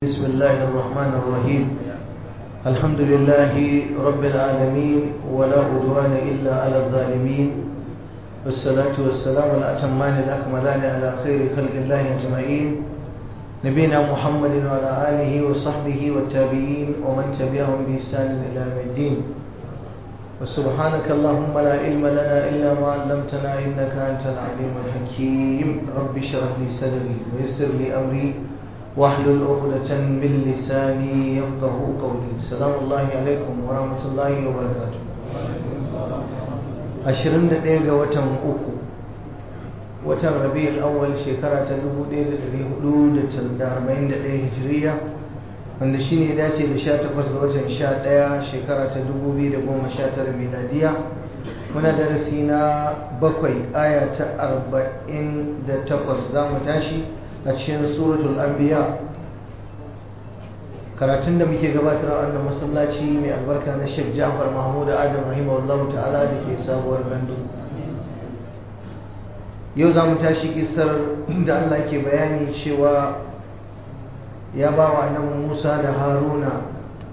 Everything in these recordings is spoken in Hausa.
بسم الله الرحمن الرحيم الحمد لله رب العالمين ولا عدوان إلا على الظالمين والصلاة والسلام الأتمان الأكملان على خير خلق الله أجمعين نبينا محمد وعلى آله وصحبه والتابعين ومن تبعهم بإحسان إلى يوم الدين وسبحانك اللهم لا علم لنا إلا ما علمتنا إنك أنت العليم الحكيم رب اشرح لي صدري ويسر لي أمري واحلل عقدة من لساني يفقه قولي سلام الله عليكم ورحمة الله وبركاته ashirin da ɗaya ga watan uku watan rabi'ul awwal shekara ta dubu ɗaya da ɗari hudu da arba'in da ɗaya hijiriya wanda shi ne dace da sha takwas ga watan sha ɗaya shekara ta dubu biyu da goma sha tara miladiya muna darasi na bakwai aya ta arba'in da takwas za mu tashi a cikin suratul anbiya karatun da muke gabatar a wannan masallaci mai albarka na Sheikh Ja'far Mahmud Adam rahimahullahu ta'ala da ke sabuwar gandu yau za mu tashi kisar da Allah ke bayani cewa ya ba wa annabi Musa da Haruna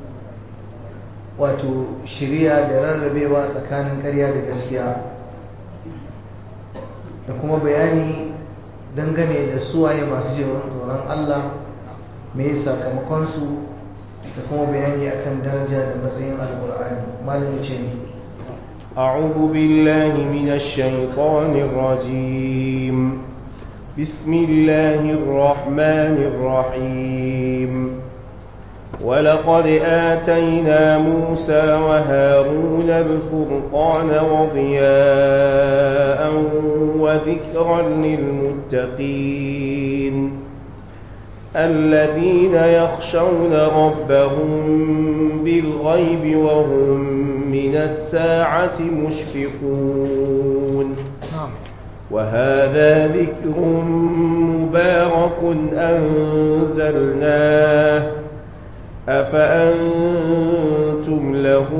wato shirya da rarrabewa tsakanin ƙarya da gaskiya da kuma bayani dangane da suwaye masu jerin tsoron Allah mai sakamakonsu da kuma bayani akan daraja da matsayin alkur'ani malin ce ne أعوذ بالله من الشيطان الرجيم بسم الله الرحمن الرحيم ولقد آتينا موسى وهارون الفرقان وضياء وذكرا للمتقين الذين يخشون ربهم بالغيب وهم من الساعة مشفقون وهذا ذكر مبارك أنزلناه أفأنتم له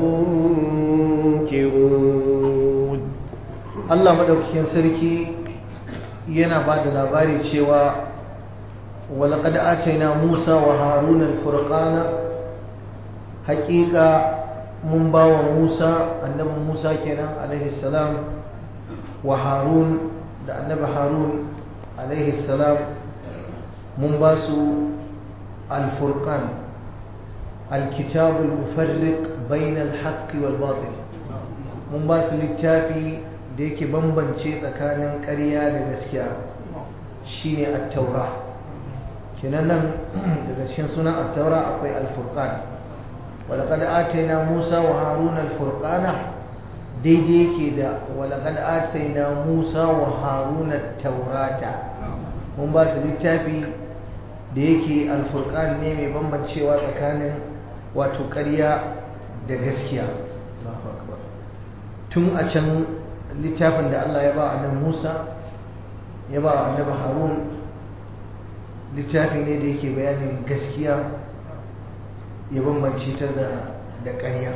منكرون Allah madaukakin sarki yana ba da labari cewa walaƙad ataina Musa wa Haruna al-furqana haƙiƙa mun ba wa Musa annabi Musa kenan alaihi salam wa Harun da annabi Harun alaihi salam mun ba su al-furqan al-kitab al-mufarriq bayna al-haqq wal batil mun ba su littafi da yake bambance tsakanin ƙarya da gaskiya shine at-taura kenan nan daga cikin sunan at-taura akwai al-furqan walaqad atayna Musa wa Harun al-furqana daidai yake da walaqad atayna Musa wa Harun at-taurata mun ba su littafi da yake al-furqan ne mai bambancewa tsakanin wato ƙarya da gaskiya Allahu akbar tun a can littafin da Allah ya ba annabi Musa ya ba annabi Harun littafi ne da yake bayanin gaskiya ya bambance ta da da ƙarya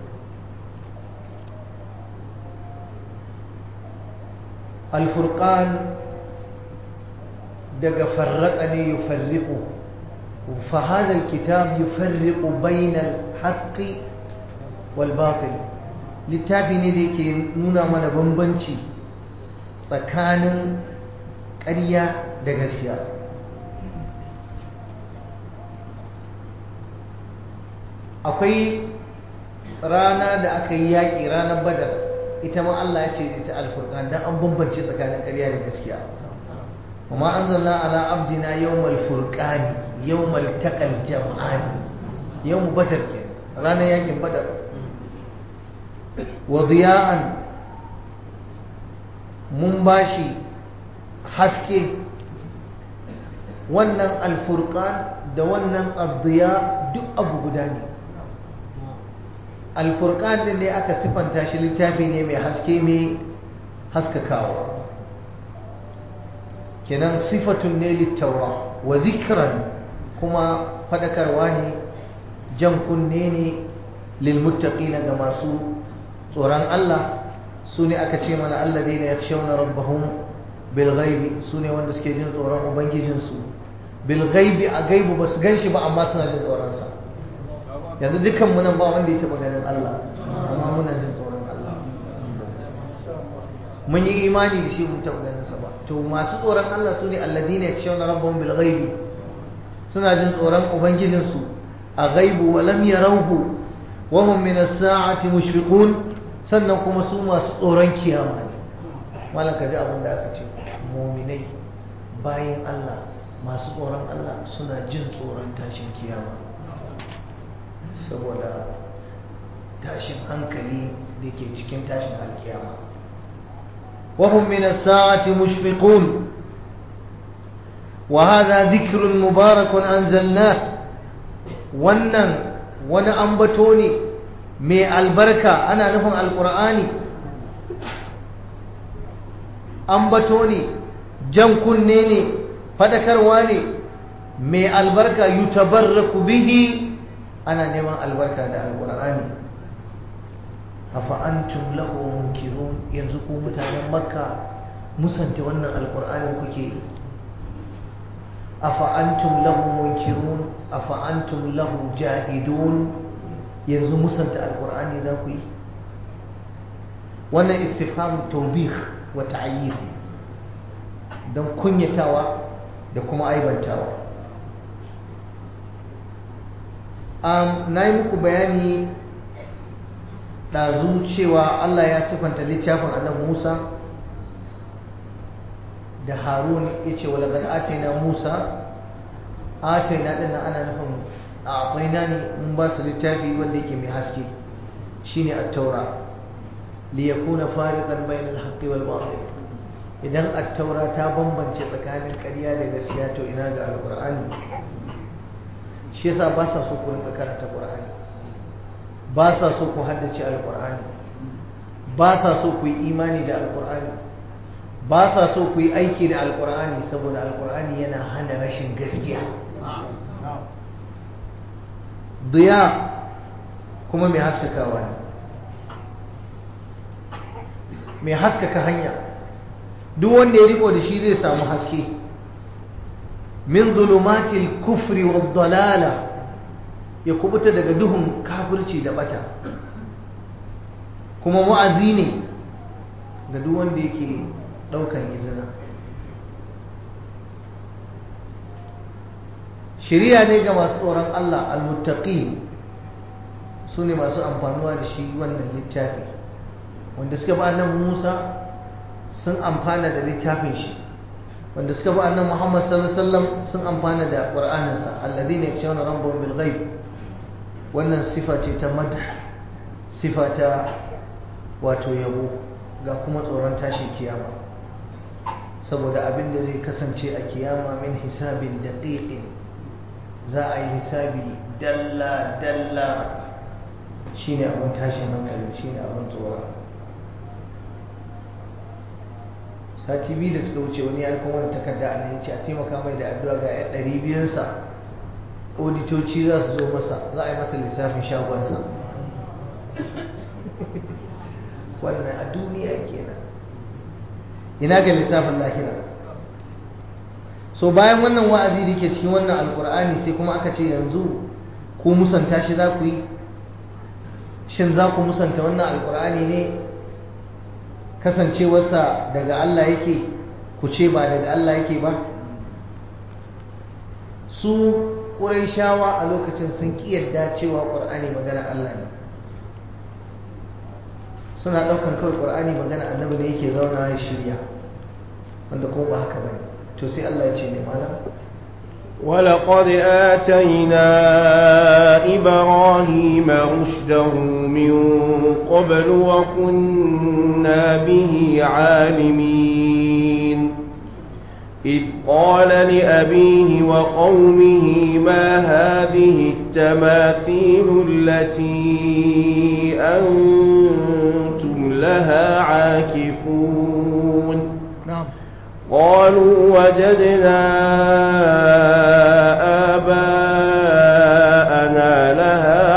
al-furqan daga farraqa ne yufarriqu fa hadha al-kitab yufarriqu bayna al-haqqi wal batil littafi ne da yake nuna mana bambanci tsakanin ƙarya da gaskiya akwai rana da aka yi yaƙi ranar badar ita ma Allah ya ce ita alfurkan don an bambance tsakanin ƙarya da gaskiya kuma an zanna ala abdina yawmal furqani yawmal taqal jam'ani yawm badar ke ranar yakin badar wa diya'an mun bashi haske wannan alfurqan da wannan addiya duk abu guda ne alfurqan din ne aka sifanta shi littafi ne mai haske mai haskakawa kenan sifatun ne littaura wa zikran kuma fadakarwa ne jan kunne ne lilmuttaqina ga masu tsoron Allah su ne aka ce mana alladheena yakhshawna rabbahum bil ghaibi su ne wanda suke jin tsoron ubangijinsu bil ghaibi a gaibu ba su gan shi ba amma suna jin tsoronsa yanzu dukkan mu nan ba wanda ya taɓa ganin Allah amma muna jin tsoron Allah mun yi imani da shi mun taɓa ganin sa ba to masu tsoron Allah su ne alladina yakshawna rabbahum bil ghaibi suna jin tsoron ubangijinsu a ghaibu wa lam yarawhu wa hum min as-sa'ati mushfiqun sannan kuma su masu tsoron kiyama ne malam ka ji abin da aka ce mu'minai bayan Allah masu tsoron Allah suna jin tsoron tashin kiyama saboda tashin hankali da ke cikin tashin alkiyama وهم من الساعة مشفقون وهذا ذكر مبارك أنزلناه wannan wani ambato ne mai albarka ana nufin alkur'ani ambato ne jan kunne ne fadakarwa ne mai albarka yutabarraku bihi ana neman albarka da alkur'ani afa antum lahu munkirun yanzu ku mutanen makka musanta wannan alkur'anin kuke yi afa antum lahu munkirun afa antum lahu jahidun yanzu musanta alkur'ani za ku yi wannan istifham tawbih wa ta'ayyif don kunyatawa da kuma aibantawa um, na yi muku bayani ɗazu cewa Allah ya sifanta littafin annabi Musa da Harun ya ce wala gada atayna Musa atayna ɗin ana nufin a atayna ne in ba su littafi wanda yake mai haske shine at-taura li yakuna fariqan bayna al-haqqi wal batil idan at-taura ta bambance tsakanin ƙarya da gaskiya to ina ga al-qur'ani shi yasa ba sa so ku rinka karanta qur'ani ba sa so ku haddace alkur'ani ba sa so ku yi imani da alkur'ani ba sa so ku yi aiki da alkur'ani saboda alkur'ani yana hana rashin gaskiya diya kuma mai haskakawa ne mai haskaka hanya duk wanda ya riko da shi zai samu haske min zulumatil kufri wa dalala ya kubuta daga duhun kafirci da bata kuma wa'azi ne ga duk wanda yake daukan izina shiriya ne ga masu tsoron Allah almuttaqin su ne masu amfanuwa da shi wannan littafi wanda suka ba annabi Musa sun amfana da littafin shi wanda suka ba annabi Muhammad sallallahu alaihi wasallam sun amfana da Qur'aninsa alladhina yakshawna rabbahum bil ghaib wannan sifa ce ta madh sifa ta wato yabo ga kuma tsoron tashin kiyama saboda abin da zai kasance a kiyama min hisabin daqiqin za a yi hisabi dalla dalla shine abin tashin hankali shine abin tsoron sati biyu da suka wuce wani ya kuma wani takarda a nan ya ce a taimaka mai da addu'a ga yan ɗari biyunsa auditoci za su zo masa za a yi masa lissafin shagonsa wannan a duniya kenan ina ga lissafin lahira so bayan wannan wa'azi da ke cikin wannan alkur'ani sai kuma aka ce yanzu ku musanta shi za ku yi shin za ku musanta wannan alkur'ani ne kasancewarsa daga Allah yake ku ce ba daga Allah yake ba su shawa a lokacin sun ƙiyarda cewa ƙur'ani magana Allah ne suna ɗaukan kawai ƙur'ani magana annabi ne yake zauna ya shirya wanda kuma ba haka bane to sai Allah ya ce ne malam ولقد آتينا إبراهيم رشده من قبل وكنا به عالمين إذ قال لأبيه وقومه ما هذه التماثيل التي أنتم لها عاكفون نعم قالوا وجدنا آباءنا لها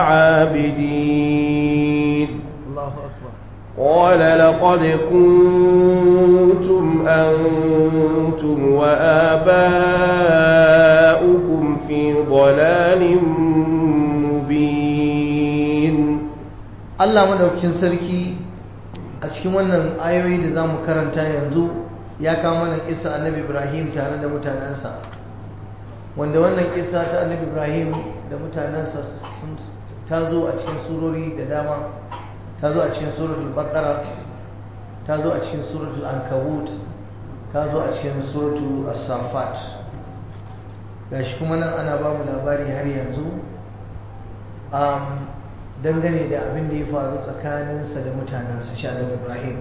عابدين الله أكبر قال لقد كنتم أنتم وآباؤكم مبين Allah madaukakin sarki a cikin wannan ayoyi da zamu karanta yanzu ya kawo mana kisa annabi Ibrahim tare da mutanensa wanda wannan kisa ta annabi Ibrahim da mutanensa sun ta zo a cikin surori da dama ta zo a cikin suratul baqara ta zo a cikin suratul ankabut ta zo a cikin suratul as-safat gashi kuma nan ana ba mu labari har yanzu um, dangane da abin da ya faru tsakaninsa da mutanensa shanar ibrahim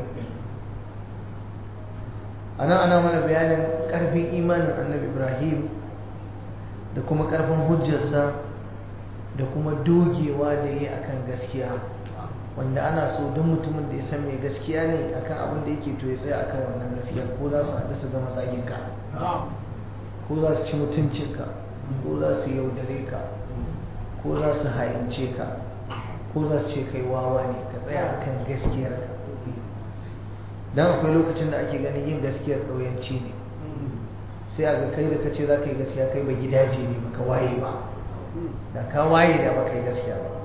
a nan ana mana bayanin ƙarfin imanin annabi ibrahim da kuma ƙarfin hujjarsa da kuma dogewa da ya akan gaskiya wanda ana so don mutumin da ya san mai gaskiya ne akan abin da yake to ya tsaya akan wannan gaskiya ko za su haɗu su gama zaginka ko za su ci mutuncinka ko za su yaudare ka ko za su hayance ka ko za su ce kai wawa ne ka tsaya akan gaskiyar ka don akwai lokacin da ake ganin yin gaskiyar ƙauyanci ne sai a ga kai da ka ce za ka yi gaskiya kai ba gidaje ne ba ka waye ba da ka waye da ba ka yi gaskiya ba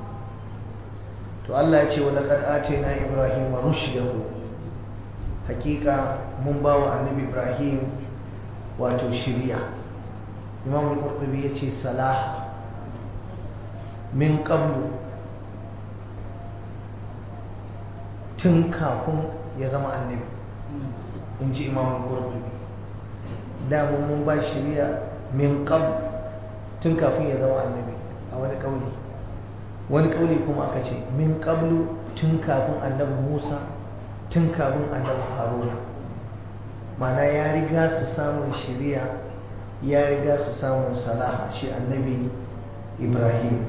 to Allah ya ce wa laqad atayna ibrahima rushdahu hakika mun ba wa annabi ibrahim wato shiriya imam al-qurtubi yace salah min qablu tun kafin ya zama annabi in ji imam al-qurtubi da mun ba shiriya min qabl tun kafin ya zama annabi a wani kauli wani kauli kuma aka ce min qablu tun kafin annabi Musa tun kafin annabi Haruna mana ya riga su samun shiriya ya riga su samun salaha shi annabi Ibrahim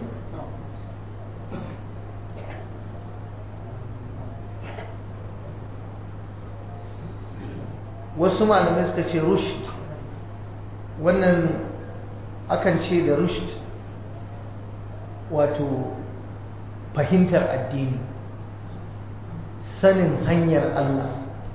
wasu malamai suka ce rushd wannan akan ce da rushd wato fahimtar addini sanin hanyar Allah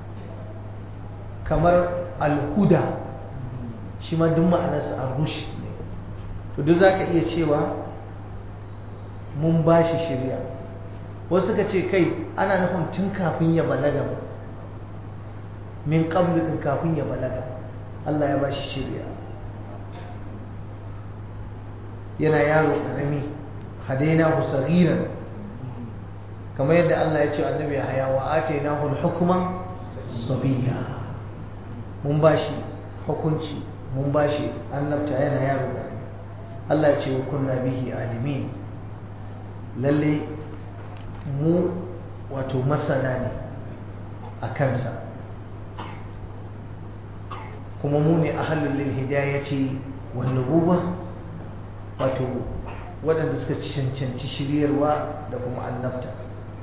kamar alhuda shi ma duk ma'anarsa a rushd ne to duk za ka iya cewa mun ba shi shirya wasu ka ce kai ana nufin tun kafin ya balaga ba min qablu din kafin ya balaga Allah ya ba shi shirya yana yaro ƙarami hadainahu saghiran kamar yadda Allah ya ce annabi haya wa atainahu al-hukma sabiya mun bashi hukunci mun bashi annabta yana yaro ƙarami Allah ya ce wa kunna bihi alimin lalle mu wato masana ne a kansa kuma mu ne ahlul lil hidayati wan nubuwah wato waɗanda suka cancanci shiryarwa da kuma annabta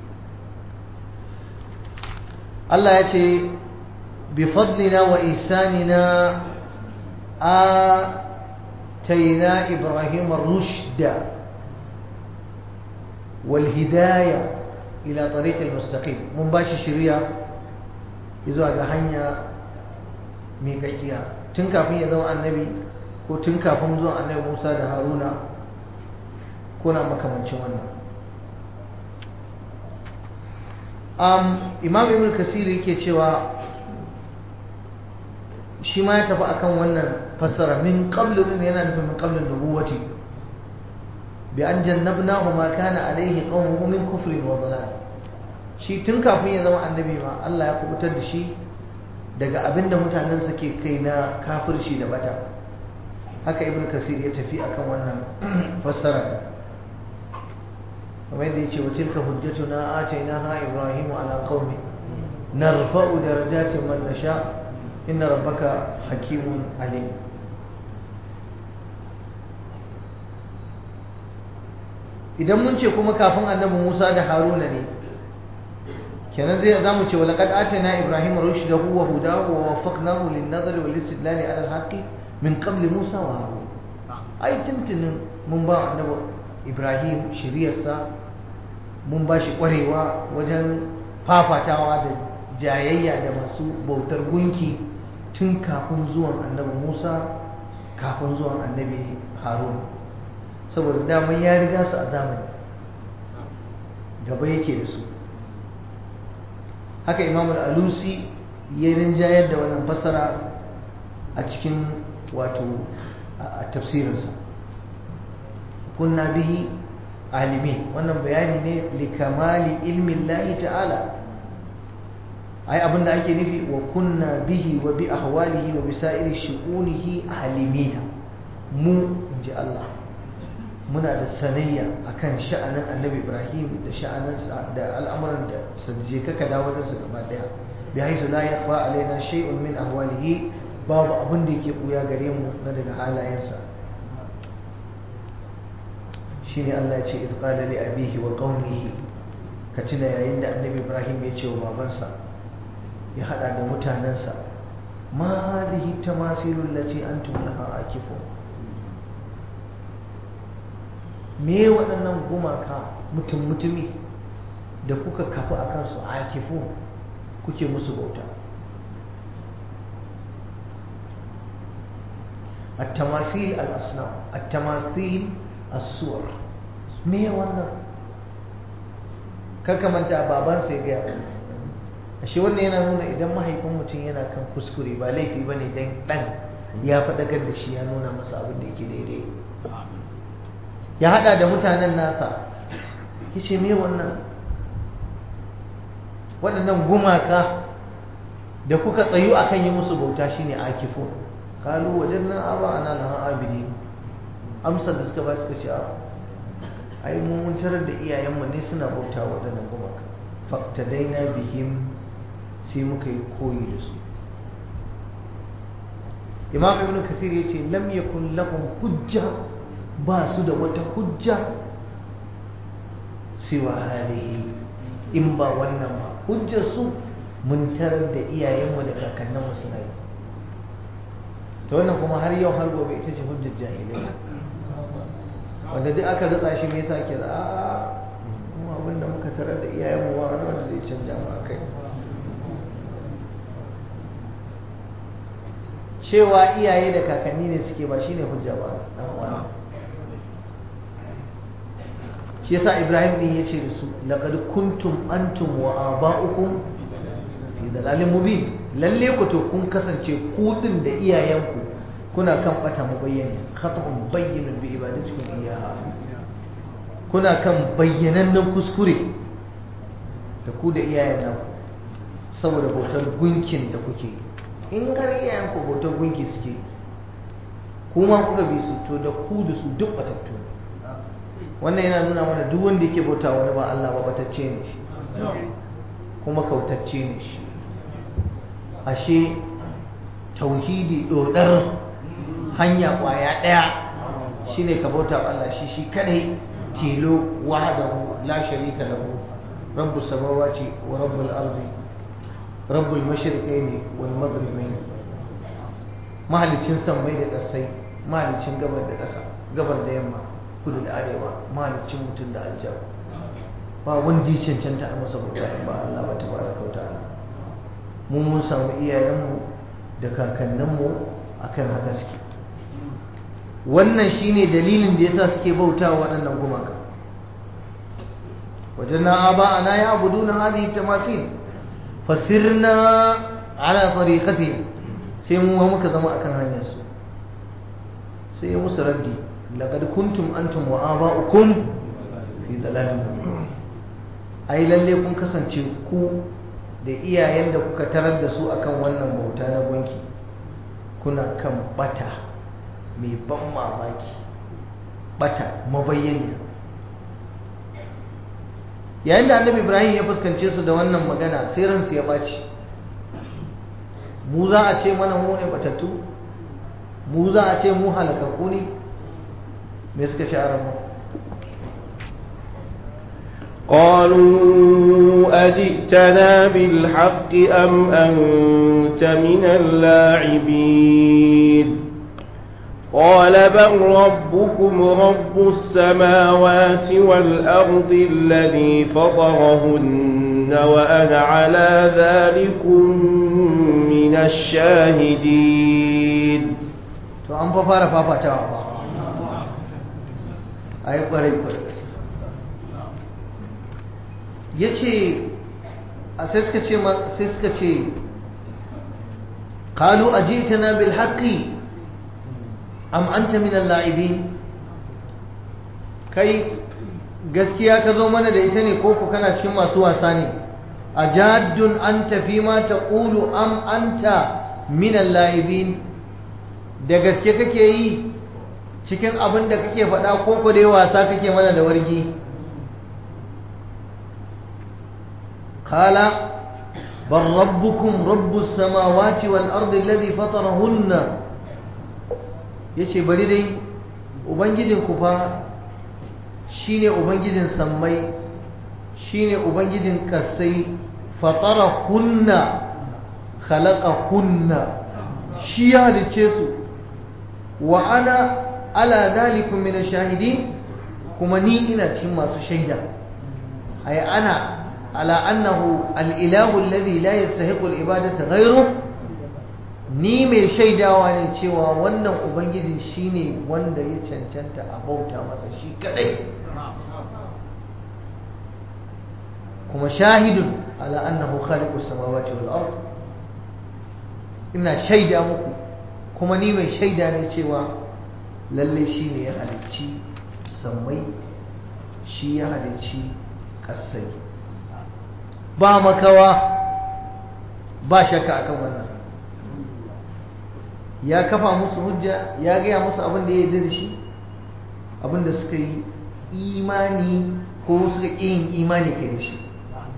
Allah ya ce bi fadlina wa isanina a taina ibrahim rushda wal hidaya ila tariq al mustaqim mun bashi shiriya zuwa ga hanya mai kakkiya tun kafin ya zama annabi ko tun kafin zuwan annabi Musa da Haruna ko na makamancin wannan um, imam ibn kasiri yake cewa shi ma ya tafi akan wannan fassara min qablu din yana nufin min qablu nubuwati bi an jannabnahu ma kana alaihi qaumuhu min kufrin wa dalal shi tun kafin ya zama annabi ma Allah ya kubutar da shi daga abinda mutanen suke kai na kafirci da bata haka ibn kasir ya tafi akan wannan fassara kamar yadda ya ce wa tilka hujjatuna atainaha ibrahimu ala qaumi narfa'u darajatin man nasha inna rabbaka hakimun alim idan mun ce kuma kafin annabi Musa da Haruna ne kenan zai zamu ce walaqad atayna ibrahima rushdahu wa hudahu wa waffaqnahu lin-nazari wal-istidlali ala al-haqqi min qabli Musa wa Harun ai tuntunin mun ba annabi Ibrahim shiriyarsa mun ba shi kwarewa wajen fafatawa da jayayya da masu bautar gunki tun kafin zuwan annabi Musa kafin zuwan annabi Harun saboda daman ya riga su a zamani gaba yake da su haka imam al-alusi ya rinjayar da wannan fassara a cikin wato a tafsirinsa kunna bihi alimi wannan bayani ne likamali ilmin lahi ta'ala ai abinda ake nufi wa kunna bihi wa bi ahwalihi wa bi sa'iri shu'unihi alimina mu inji Allah muna da sanayya akan sha'anin annabi Ibrahim da sha'aninsa da al'amuran da sadje kaka dawo da su gaba daya bi haisu la yakhfa alaina shay'un min ahwalihi babu abin da yake buya gare mu na daga halayensa shine Allah ya ce iz qala li abihi wa qaumihi ka tuna yayin da annabi Ibrahim ya ce wa babansa ya hada da mutanensa ma hadhihi tamasilu allati antum laha akifun me waɗannan gumaka mutum mutumi da kuka kafa a kansu akifu kuke musu bauta التماثيل الأصنام التماثيل الصور me wannan kaka manta babansa ya gaya ashe wannan yana nuna idan mahaifin mutum yana kan kuskure ba laifi ba ne don ɗan ya faɗakar da shi ya nuna masa abin da yake daidai ya haɗa da mutanen nasa ya ce me wannan waɗannan gumaka da kuka tsayu akan yi musu bauta shine akifun kalu wajen nan aba ana lahan abidi amsar da suka ba suka ce a ai mun tarar da iyayenmu ne suna bauta waɗannan gumaka faktadaina bihim sai muka yi koyi da su imam ibn kasir ya ce lam yakun lahum hujja ba su da wata hujja siwa halihi in ba wannan ba hujjar su mun tarar da iyayenmu da kakanninmu suna yi ta wannan kuma har yau har gobe ita ce hujjar jahilai wanda duk aka ritsa shi me yasa ke da a mu abinda muka tarar da iyayenmu wa wani wanda zai canja mu kai cewa iyaye da kakanni ne suke ba shine hujja ba dan uwa shi yasa Ibrahim din yace da su laqad kuntum antum wa aba'ukum fi dalalin mubin lalle ku to kun kasance ku din da iyayenku kuna kan bata mubayyani khata'un bayyinun bi ibadatikum iyyaha kuna kan bayyanannen kuskure da ku da iyayen nan saboda bautar gunkin da kuke in har iyayen ku bautar gunki suke kuma kuka bi su to da ku da su duk batattu wannan yana nuna mana duk wanda yake bauta wani ba Allah ba batacce ne shi kuma kautacce ne shi ashe tauhidi dodar hanya kwaya daya shine ka bauta wa Allah shi shi kadai tilo wahdahu la sharika lahu rabbus samawati wa rabbul ardi rabbul mashriqaini wal maghribaini mahalicin sammai da ƙasai mahalicin gabar da ƙasa gabar da yamma kudu da arewa mahalicin mutum da aljar ba wanda ya cancanta a masa bauta in ba Allah ba tabaraka wa ta'ala mun mun samu iyayenmu da kakanninmu akan haka suke wannan shine dalilin da yasa suke bauta wa waɗannan gumaka wajanna aba ana ya abuduna hadhihi tamathil fasirna ala tariqati sai mu muka zama akan hanyar su sai ya musu raddi laqad kuntum antum wa aba'ukum fi dalalin ai lalle kun kasance ku da iyayen da kuka tarar da su akan wannan bauta na gunki kuna kan bata mai ban mamaki bata mabayyaniya yayin da annabi ibrahim ya fuskance su da wannan magana sai ransu ya ɓaci mu za a ce mana mu ne batattu mu za a ce mu halakakku ne me suka sha'ara mu قالوا أجئتنا بالحق أم أنت من اللاعبين قال بل ربكم رب السماوات والأرض الذي فطرهن وأنا على ذلكم من الشاهدين to an fa fara fafatawa ba a yi kwarai kwarai ya ce sai suka ce sai suka ce qalu ajitana bil haqqi am anta min al-la'ibin kai gaskiya ka zo mana da ita ne ko ku kana cikin masu wasa ne ajaddun anta fi ma taqulu am anta min al-la'ibin da gaske kake yi cikin abin da kake faɗa ko ku dai wasa kake mana da wargi قال بل ربكم رب السماوات والأرض الذي فطرهن yace bari dai ubangijinku fa shine ubangijin sammai shine ubangijin kasai fatarahunna khalaqahunna shi ya halicce su wa ana ala dalikum min shahidin kuma ni ina cikin masu shaida ay ana على أنه الإله الذي لا يستحق العبادة غيره ni mai shaidawa ne cewa wannan ubangiji shine wanda ya cancanta a bauta masa shi kadai kuma shahidun ala annahu khaliqus samawati wal ard ina shaida muku kuma ni mai shaida ne cewa lalle shine ya halicci sammai shi ya halicci kasai ba makawa ba shakka akan wannan ya kafa musu hujja ya gaya musu abin da ya yi da shi abin da suka yi imani ko suka ƙi yin imani kai da shi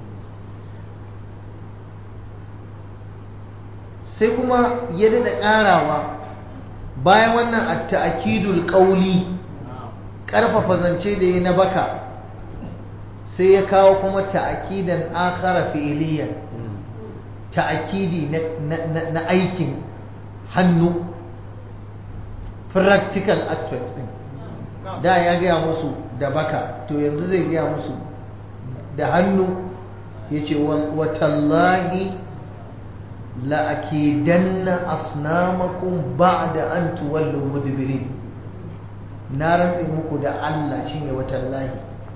sai kuma ya daɗa ƙarawa bayan wannan a ta'akidul ƙauli ƙarfafa zance da ya na baka sai ya kawo kuma ta'akidan akhara fi'iliyan ta'akidi na aikin hannu practical aspects din da ya gaya musu da baka to yanzu zai gaya musu da hannu ya ce watallahi la'akidanna asnamakum ba'da an tuwallu mudbirin na rantse muku da Allah shine watallahi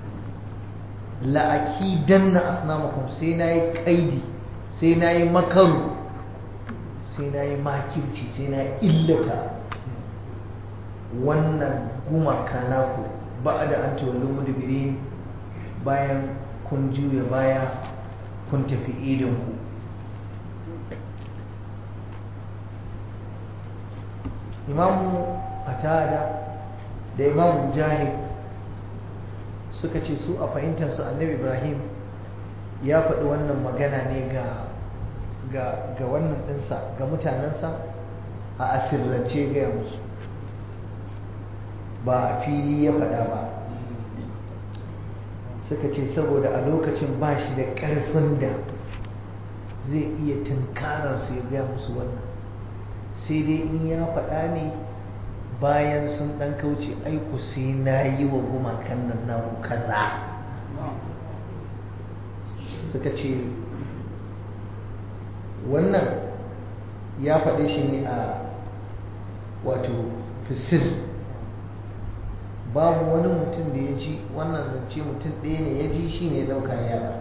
la'akidanna asnamakum sai na yi kaidi sai na yi makaru sai na yi makirci sai na illata wannan gumaka naku ba da an tuwallo mudubirin bayan kun juya baya kun tafi idinku imamu atada da imamu mujahid suka ce su a fahimtarsu annabi ibrahim ya faɗi wannan magana ne ga ga wannan ɗinsa ga mutanensa a asirrance gaya musu ba a fili ya faɗa ba suka ce saboda a lokacin ba shi da ƙarfin da zai iya tunkararsu ya gaya musu wannan sai dai in ya faɗa ne bayan sun ɗan kauce aiku sai na yi wa gumakan nan naku kaza suka ce wannan ya faɗe shi ne a wato fisir babu wani mutum da ya ji wannan zance mutum ɗaya ne ya ji shi ne ya ɗauka yada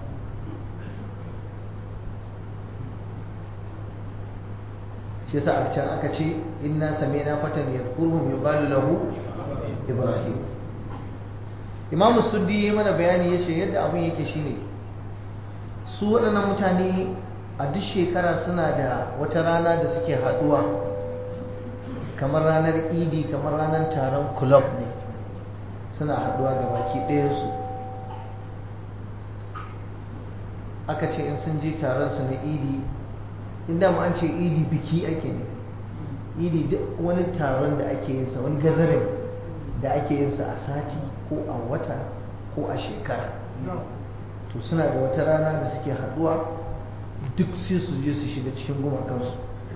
shi sa a can aka ce inna sami'na fatan yadhkuruhum yuqalu lahu ibrahim imamu suddi ya mana bayani ya ce yadda abin yake shine su waɗannan mutane a duk shekara suna da wata rana da suke haɗuwa kamar ranar idi kamar ranar taron club ne suna haɗuwa ga baki ɗayansu aka ce in sun je taron su na idi inda ma an ce idi biki ake ne idi duk wani taron da ake yinsa wani gazarin da ake yinsa a sati ko a wata ko a shekara to suna da wata rana da suke haɗuwa duk sai su je su shiga cikin gumakansu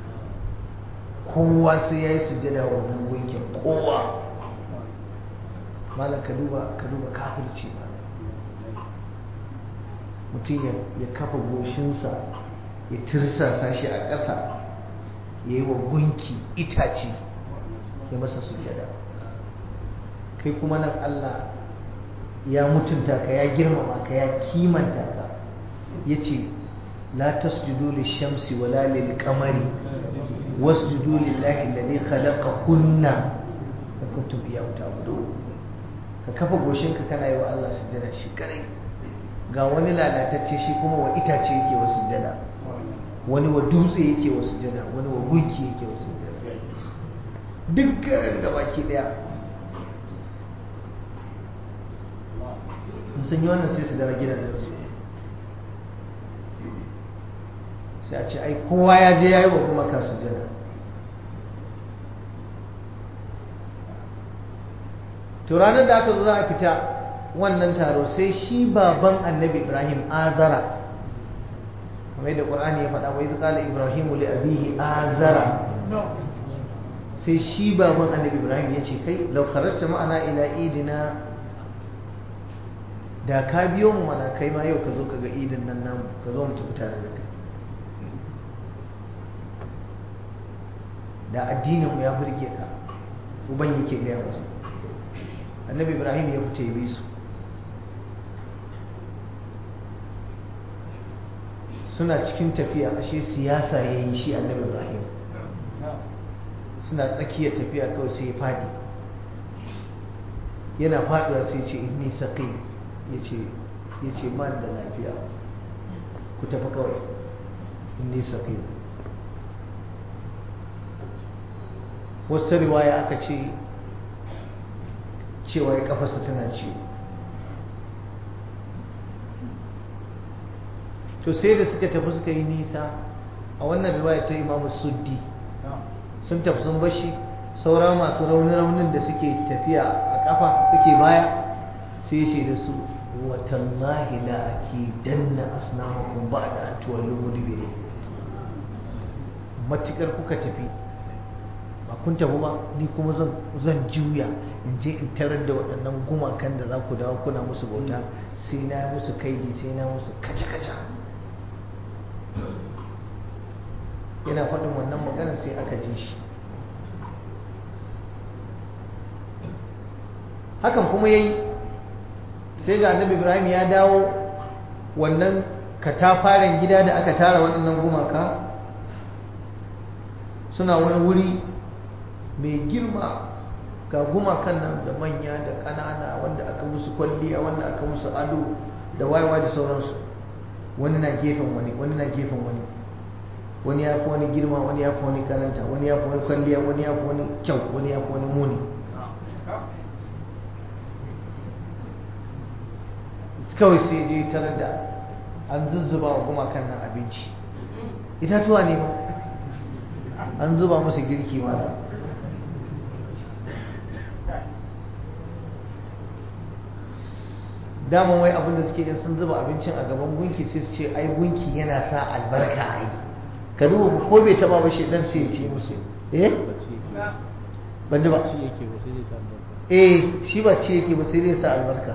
kowa sai ya yi sujjada wa wannan gunkin kowa malam ka duba ka duba kafirci malam mutum ya kafa goshinsa ya tirsasa shi a ƙasa ya yi wa gunki itace ya masa sujjada kai kuma nan Allah ya mutunta ka ya girmama ka ya kimanta ka ya ce la tasjudu lishamsi wala lil qamari wasjudu lillahi alladhi khalaqahunna in kuntum iyyahu ta'budun ka kafa goshinka kana yi wa Allah sujjada shi kare ga wani lalatacce shi kuma wa itace yake wa sujjada wani wa dutse yake wa sujjada wani wa gunki yake wa sujjada duk garin gabaki daya in sun yi wannan sai su dawo gidajensu sai a ce ai kowa ya je ya yi wa kuma ka sujjada to ranar da aka zo za a fita wannan taro sai shi baban annabi ibrahim azara kamar da ƙwar'ani ya faɗa wai zuƙala ibrahimu li abihi azara sai shi baban annabi ibrahim ya ce kai laukararsa ma'ana ila idina da ka biyo mu mana kai ma yau ka zo ka ga idin nan namu ka zo mu tafi tare da kai da addininmu ya burge ka uban yake gaya masa annabi ibrahim ya fita ya bi su suna cikin tafiya ashe siyasa ya yi shi annabi ibrahim suna tsakiyar tafiya kawai sai ya fadi yana faduwa sai ce inni saqi yace yace man da lafiya ku tafi kawai inni saqi wasu riwaya aka ce cewa ya kafarsa tana ciwo to sai da suka tafi suka yi nisa a wannan riwaya ta imamu suddi sun tafi sun bashi saura masu rauni-raunin da suke tafiya a kafa suke baya sai ce da su watallahi la ake danna asnamakon ba da an tuwallo mudubire matukar kuka tafi ba kun tafi ba ni kuma zan juya in je in tarar da waɗannan gumakan da za ku dawo kuna musu bauta sai na musu kaidi sai na musu kaca-kaca yana faɗin wannan magana sai aka ji shi hakan kuma ya yi sai ga annabi ibrahim ya dawo wannan katafaren gida da aka tara waɗannan gumaka suna wani wuri mai girma ga gumakan nan da manya da ƙanana wanda aka musu kwalliya wanda aka musu ado da wayewa da sauransu wani na gefen wani wani na gefen wani wani ya fi wani girma wani ya fi wani karanta wani ya fi wani kwalliya wani ya fi wani kyau wani ya fi wani muni kawai sai je tarar da an zuzzuba wa gumakan nan abinci itatuwa ne ba an zuba musu girki ma daman wai abinda suke yin sun zuba abincin a gaban gunki sai su ce ai gunki yana sa albarka a yi ka duba ko bai taba ba shi dan sai ce musu eh ban ji ba eh shi ba ci yake ba sai dai sa albarka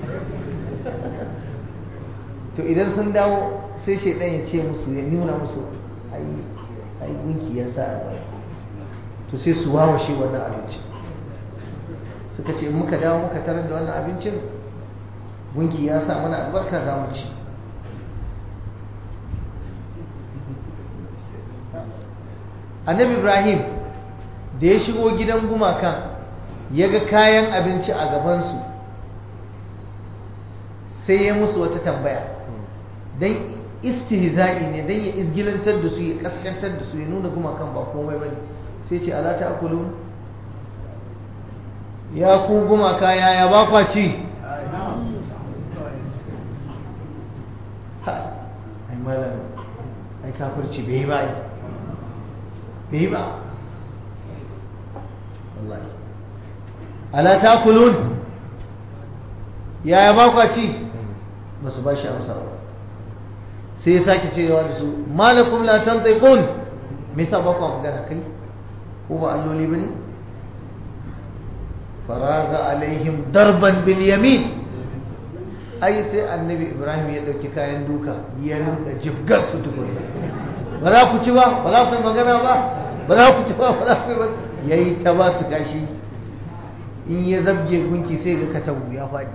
to idan sun dawo sai shaidan ya ce musu ya nuna musu ai ai gunki ya sa albarka to sai su wawashe wannan abincin suka ce muka dawo muka tarar da wannan abincin gunki ya sa mana albarka za mu ci annabi ibrahim da ya shigo gidan gumakan ya ga kayan abinci a gabansu sai ya musu wata tambaya don istihza'i ne don ya izgilantar da su ya kaskantar da su ya nuna gumakan ba komai ba ne sai ce ala ta akulun ya ku gumaka yaya ba kwa ci ai malam ai kafirci bai yi ba ai bai yi ba wallahi ala takulun yaya ba kwa ci ba su ba shi amsa ba sai ya sake cewa da su malakum la tantiqun me yasa ba kwa magana kai ko ba alloli bane faraga alaihim darban bil yamin ai sai annabi ibrahim ya ɗauki kayan duka ya rinka jifgar su tukun ba za ku ci ba ba za ku yi magana ba ba za ku ci ba ba za ku yi ba ya yi ta ba su gashi in ya zabge gunki sai ga katabu ya faɗi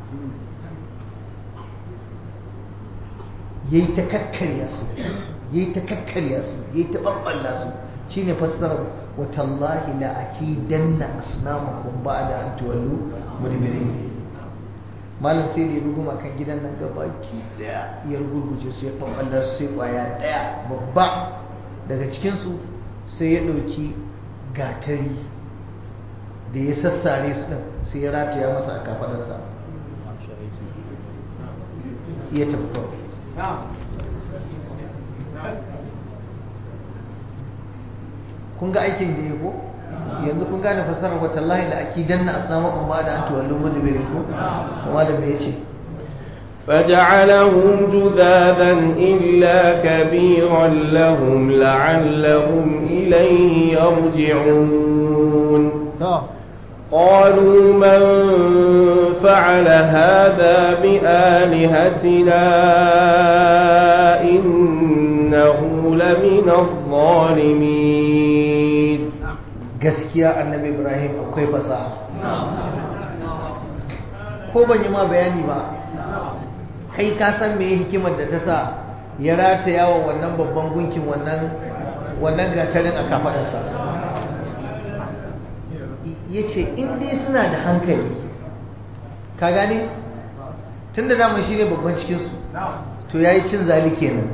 ya yi ta kakkarya su ya yi ta kakkarya su ya yi ta ɓaɓɓalla su shi ne fassarar watallahi la akidanna asnamakum ba'da an tuwallu mudbirin malam sai da ya ruguma kan gidan nan gaba ki daya ya rugurguje su ya ɓaɓɓalla su sai ƙwaya ɗaya babba daga cikinsu sai ya ɗauki gatari da ya sassare su ɗin sai ya rataya masa a kafaɗarsa ya tafi kawai kun ga aikin da ya ko yanzu kun gane fasarar wa tallahi la akidan na asamakum ba da an tuwallu mudbirin ko to malam me yace فجعلهم جذاذا إلا كبيرا لهم لعلهم إليه يرجعون قالوا من فعل هذا بآلهتنا إنه لمن الظالمين gaskiya annabi ibrahim akwai fasaha ko ban yi ma bayani ba kai ka san me hikimar da ta sa ya rataya wa wannan babban gunkin wannan wannan gatarin a kafadarsa ya ce in dai suna da hankali ka gane tun da damar shi ne babban cikinsu to ya yi cin zali kenan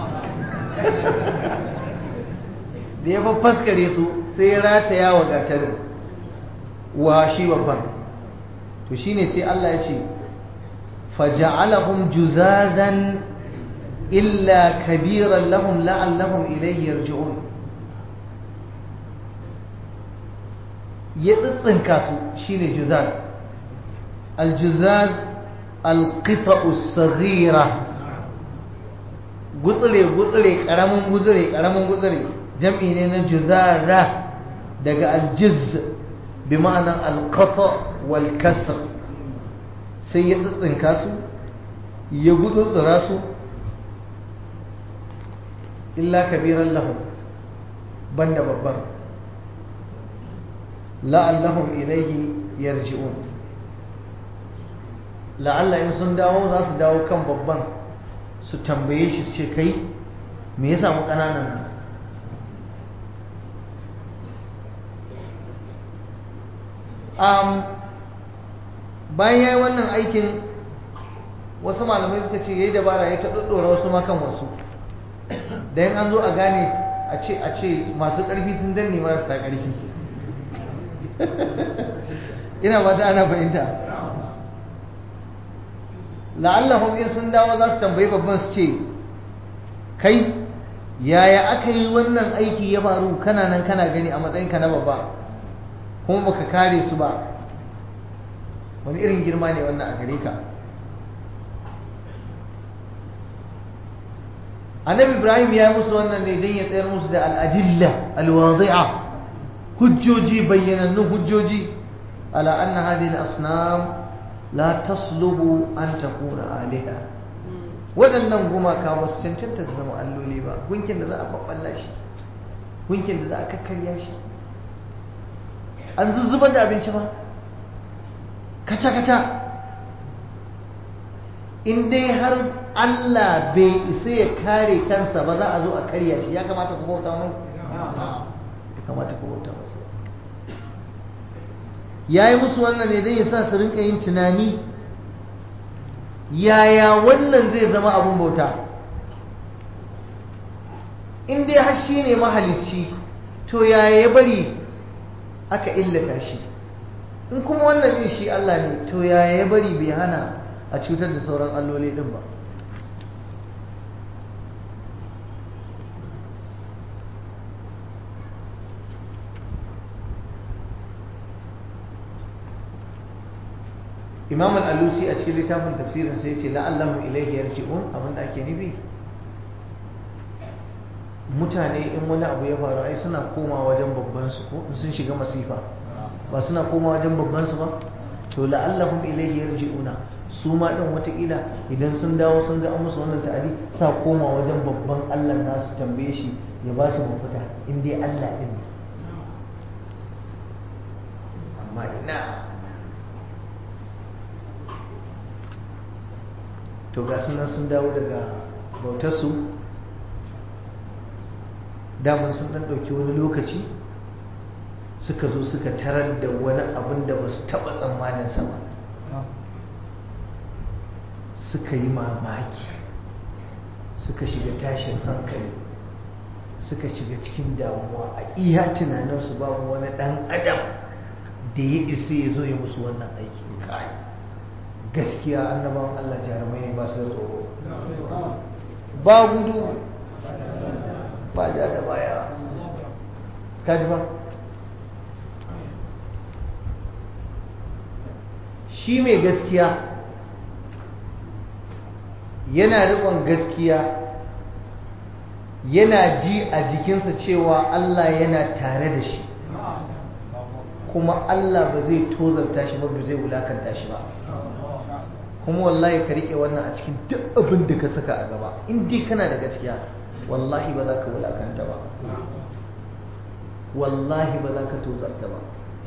da ya faskare su sai ya rataya wa gatarin wa shi babban to shi ne sai Allah ya ce faja'alahum juzazan illa kabiran lahum la'allahum ilayhi yarji'un ya tsitsinka su shine juzaz aljuzaz alqita'u saghira gutsire gutsire karamin gutsire karamin gutsire jam'i ne na juzaza daga aljiz bi ma'anan alqata wal kasr sai ya tsitsinka su ya gudutsura su illa kabiran lahum banda babban la'allahum ilaihi yarji'un la'alla in sun dawo za su dawo kan babban su tambaye shi su ce kai me ya samu ƙananan nan um, bayan ya yi wannan aikin wasu malamai suka ce ya yi dabara ya ta ɗaɗɗora wasu makan wasu da yin an zo a gane a ce a ce masu ƙarfi sun danne marasa ƙarfi ina ba ta ana fahimta la'allahum in sun dawo za su tambayi babban su ce kai yaya aka yi wannan aiki ya faru kana nan kana gani a matsayinka na babba kuma baka kare su ba wani irin girma ne wannan a gare ka annabi ibrahim ya yi musu wannan ne don ya tsayar musu da al'adilla alwazi'a hujjoji bayyanannun hujjoji ala anna hadhihi al-asnam la tasluhu an takuna aliha waɗannan gumaka ba su cancanta su zama alloli ba gunkin da za a babballa shi gunkin da za a kakkarya shi an zuzzubar da abinci ba kaca-kaca in dai har Allah bai isa ya kare kansa ba za a zo a karya shi ya kamata ku bauta mai ya kamata ku bauta masa ya yi musu wannan ne don ya sa su rinka yin tunani yaya wannan zai zama abin bauta in dai har shi ne mahalicci to yaya ya bari aka illata shi in kuma wannan din shi Allah ne to yaya ya bari bai hana a cutar da sauran alloli din ba imam al-alusi a cikin littafin tafsirin sai ce la'allahu ilaihi yarji'un abinda ake nufi mutane in wani abu ya faru ai suna koma wajen babban su ko sun shiga masifa ba suna koma wajen babban su ba to la'allahum ilaihi yarji'una su ma din watakila idan sun dawo sun ga an musu wannan ta'adi sa koma wajen babban Allah nasu tambaye shi ya ba su mafita in dai Allah din ne amma ina to ga sunan sun dawo daga bautarsu damar sun ɗan ɗauki wani lokaci suka zo suka tarar da wani abin da ba su taɓa tsammaninsa ba suka yi mamaki suka shiga tashin hankali suka shiga cikin damuwa a iya tunaninsu babu wani ɗan adam da ya isa ya zo ya musu wannan aiki kai gaskiya annabawan Allah jarumai ba su da tsoro ba gudu ba ja da baya kaji ba shi mai gaskiya yana riƙon gaskiya yana ji a jikinsa cewa Allah yana tare da shi kuma Allah ba zai tozarta shi ba ba zai wulakanta shi ba kuma wallahi ka rike wannan a cikin duk abin da ka saka a gaba in dai kana da gaskiya wallahi ba za ka wulakanta ba wallahi ba za ka tozarta ba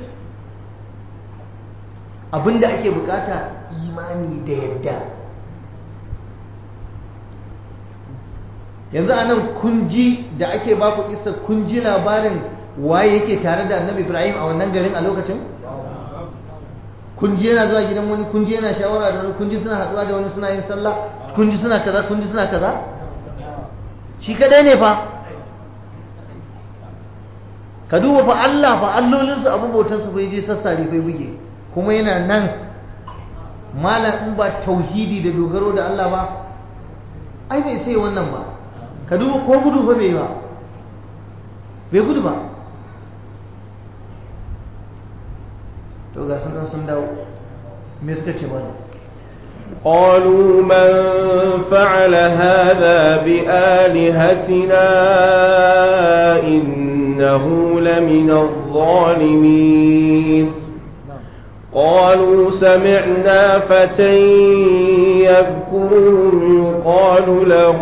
abin da ake bukata imani da yadda yanzu a nan kunji da ake baku isa kunji labarin waye yake tare da annabi ibrahim a wannan garin a lokacin kunji yana zuwa gidan wani kunji yana shawara da wani kunji suna haduwa da wani suna yin sallah kunji suna kaza kunji suna kaza shi kadai ne fa ka duba fa Allah fa allolinsu abu bautansu bai je sassare fai buge kuma yana nan malam in ba tauhidi da dogaro da Allah ba ai bai sai wannan ba ka duba ko gudu fa bai ba bai gudu ba to ga sun sun dawo me suka ce mana قالوا من فعل هذا بآلهتنا إنه لمن الظالمين قالوا سمعنا فتى يذكرهم يقال له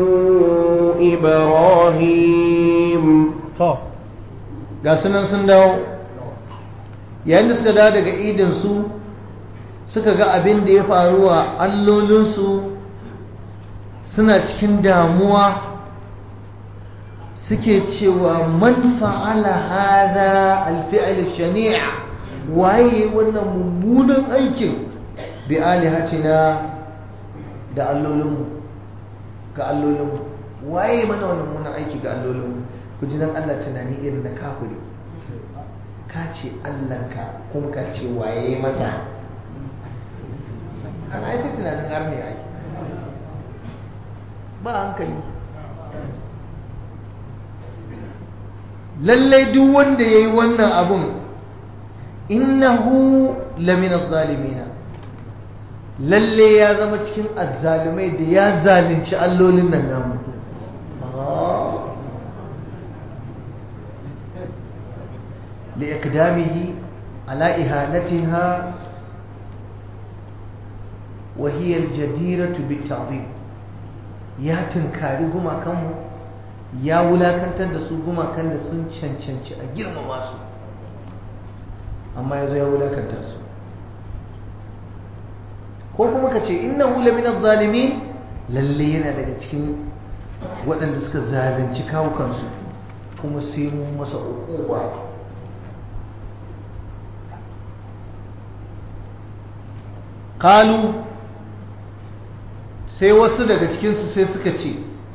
إبراهيم to ga sunan sun dawo yayin da suka dawo daga idinsu suka ga abin da ya faru wa allolinsu suna cikin damuwa suke cewa man fa'ala hada alfi'al shani'a waye wannan mummunan aikin bi alihatina da allolinmu ga allolinmu waye mana wannan mummunan aiki ga allolinmu ku ji nan Allah tunani irin na kafiri ka ce Allahnka kuma ka ce waye masa ana ita tunanin arne ai ba hankali lallai duk wanda ya yi wannan abun innahu lamina zalimina lalle ya zama cikin azzalumai da ya zalunci allolin nan namu liƙdamihi ala ihanatiha وهي الجديرة بالتعظيم ya tunkari gumakanmu ya wulakantar da su gumakan da sun cancanci a girmama su amma ya zo ya wulakanta su ko kuma ka ce inna hula min zalimin lalle yana daga cikin waɗanda suka zalunci kawukansu kuma sai mun masa uquba qalu sai wasu daga cikinsu sai suka ce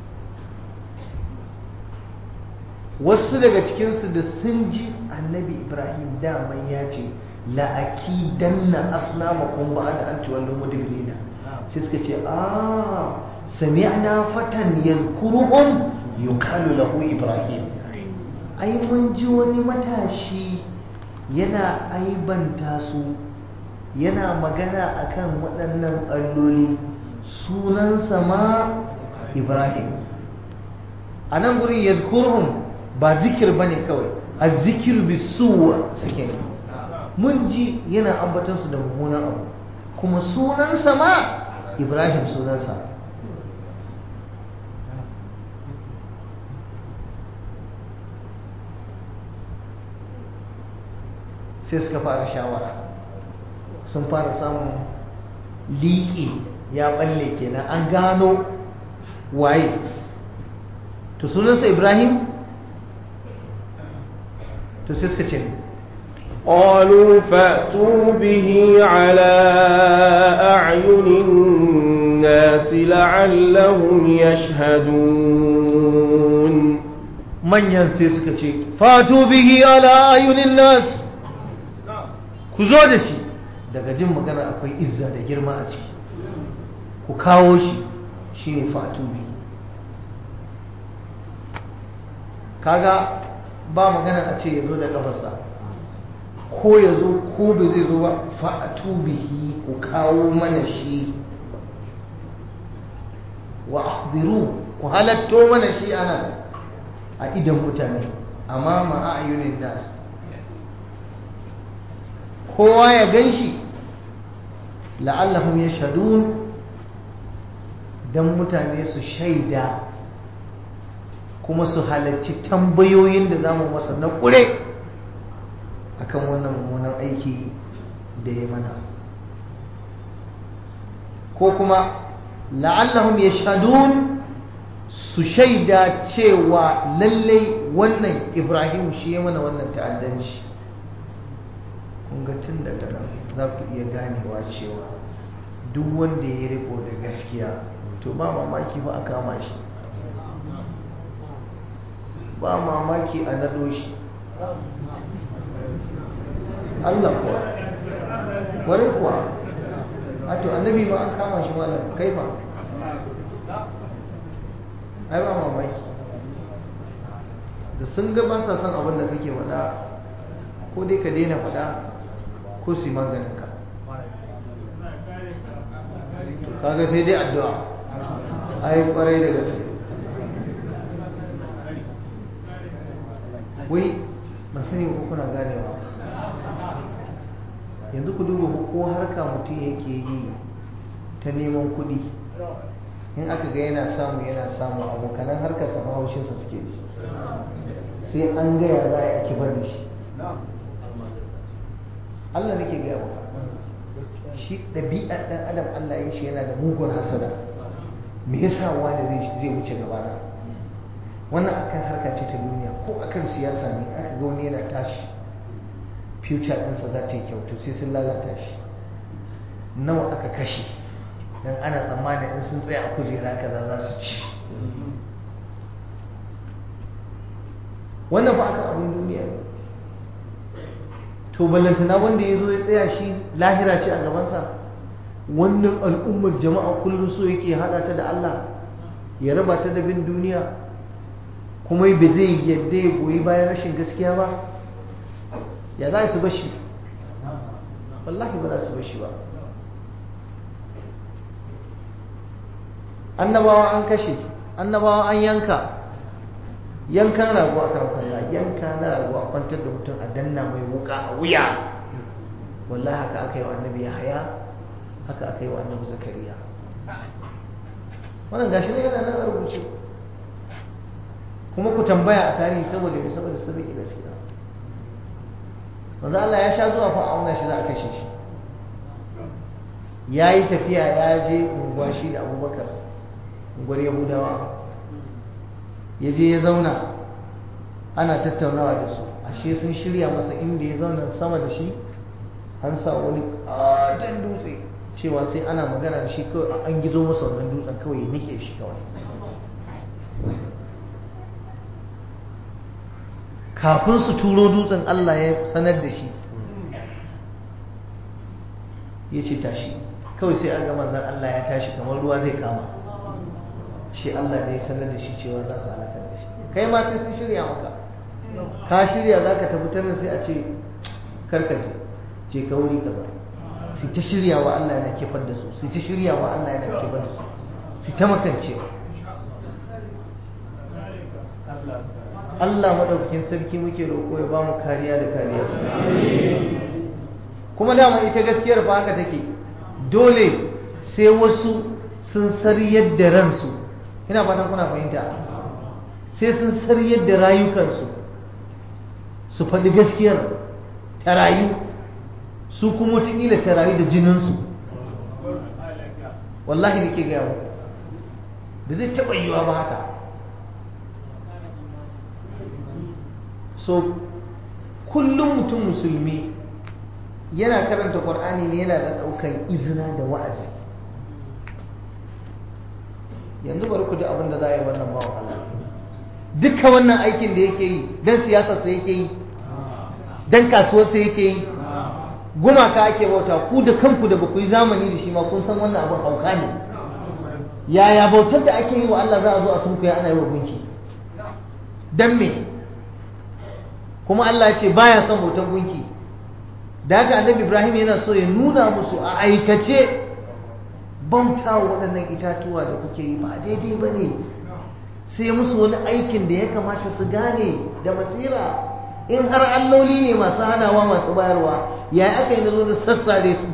wasu daga cikinsu da sun ji annabi ibrahim daman ya ce la'aki danna asnamakon ba da an ciwon mudibirina sai suka ce a sami'na fatan yadhkuruhum yuqalu lahu ibrahim ai mun ji wani matashi yana aibanta su yana magana akan waɗannan alloli sunansa ma ibrahim a nan gurin ya ba zikir ba ne kawai a zikir bisuwa suke ne mun ji yana ambatansu da mummunan abu kuma sunansa ma ibrahim sunansa sai suka fara shawara sun fara samun liƙi ya balle kenan an gano waye to sunansa ibrahim to sai suka ce قالوا فأتوا به على أعين الناس لعلهم يشهدون manyan sai suka ce fatu bihi ala ayunin nas ku zo da shi daga jin magana akwai izza da girma a ciki ku kawo shi shine fatu bihi kaga ba magana a ce ya zo da kafarsa ko ya zo ko bai zai zo ba fa'atu bihi ku kawo mana shi wa ahdiru ku halatto mana shi anan a idan mutane amma ma'ayunin nas kowa ya gan shi la'allahum yashhadun dan mutane su shaida kuma su halarci tambayoyin da zamu masa na ƙure akan wannan mummunan aiki da ya mana ko kuma la'allahum yashhadun su shaida cewa lallai wannan ibrahim shi ya mana wannan ta'addanci kun ga tun daga nan za ku iya ganewa cewa duk wanda ya riko da gaskiya to ba mamaki ba a kama shi ba mamaki a naɗo shi Allah kuwa wani kuwa a to annabi ma an kama shi malam kai ba ai ba mamaki da sun ga ba sa son abin da kake faɗa ko dai ka daina faɗa ko su yi maganin ka to kaga sai dai addu'a ai kwarai da gaske wai ba sani ko kuna ganewa yanzu ku duba ko harka mutum yake yi ta neman kuɗi in aka ga yana samu yana samu abokanan harkar sa haushinsa suke ji sai an gaya za a yi kibar da shi Allah nake gaya maka shi ɗabi'ar ɗan adam Allah ya shi yana da mugun hasada me yasa wani zai wuce gabana wannan akan harka ce ta duniya ko akan siyasa ne aka ga wani yana tashi future ɗinsa za ta yi kyau to sai sun lalata shi nawa aka kashe don ana tsammanin in sun tsaya a kujera kaza za su ci wannan ba aka abin duniya ne to ballantana wanda ya zo ya tsaya shi lahira ce a gabansa wannan al'ummar jama'a kullum so yake hada ta da Allah ya raba ta da bin duniya kuma ba zai yadda ya goyi bayan rashin gaskiya ba ya za su bashi wallahi ba za su bashi ba annabawa an kashe annabawa an yanka yankan rago a karkalla yanka na rago a kwantar da mutum a danna mai wuka a wuya wallahi haka aka yi wa annabi ya haya haka aka yi wa annabi zakariya wannan gashi ne yana nan a rubuce kuma ku tambaya a tarihi saboda mai saboda sun riƙe gaskiya wanzu Allah ya sha zuwa fa auna shi za a kashe shi ya yi tafiya ya je unguwa shi da abubakar unguwar yahudawa ya je ya zauna ana tattaunawa da su ashe sun shirya masa inda ya zauna sama da shi an sa wani ƙaton dutse cewa sai ana magana da shi kawai an gizo masa wannan dutsen kawai ya nike shi kawai kafin su turo dutsen Allah ya sanar da shi ya ce tashi kawai sai aga manzan Allah ya tashi kamar ruwa zai kama shi Allah ne ya sanar da shi cewa za su halakar da shi kai ma sai sun shirya maka ka shirya za ka tafi tanin sai a ce karkace ce ka wuri kaza sai ta shirya wa Allah yana kifar da su sai ta shirya wa Allah yana kifar da su sai ta makancewa Allah maɗaukakin sarki muke roƙo ya ba mu kariya da kariyarsa kuma dama ita gaskiyar fa haka take dole sai wasu sun sariyar da ransu ina fatan kuna fahimta sai sun sariyar da rayukansu su faɗi gaskiyar ta rayu su kuma wataƙila ta rayu da jininsu wallahi nake gaya mu ba zai taɓa yiwa ba haka so kullum mutum musulmi yana karanta ƙwar'ani ne yana da ɗaukan izina da wa'azi yanzu bari ku ji abin da za a yi wannan bawan Allah dukkan wannan aikin da yake yi don siyasarsa yake yi don kasuwarsa yake yi gumaka ake bauta ku da kanku da baku yi zamani da shi ma kun san wannan abin hauka ne yaya bautar da ake yi wa Allah za a zo a sunkuya ana yi wa gunki don me kuma Allah ce baya son bautar gunki da haka annabi Ibrahim yana so ya nuna musu a aikace bauta wa waɗannan itatuwa da kuke yi ba daidai ba ne sai musu wani aikin da ya kamata su gane da basira in har alloli ne masu hanawa masu bayarwa ya aka yi na zo da sassare su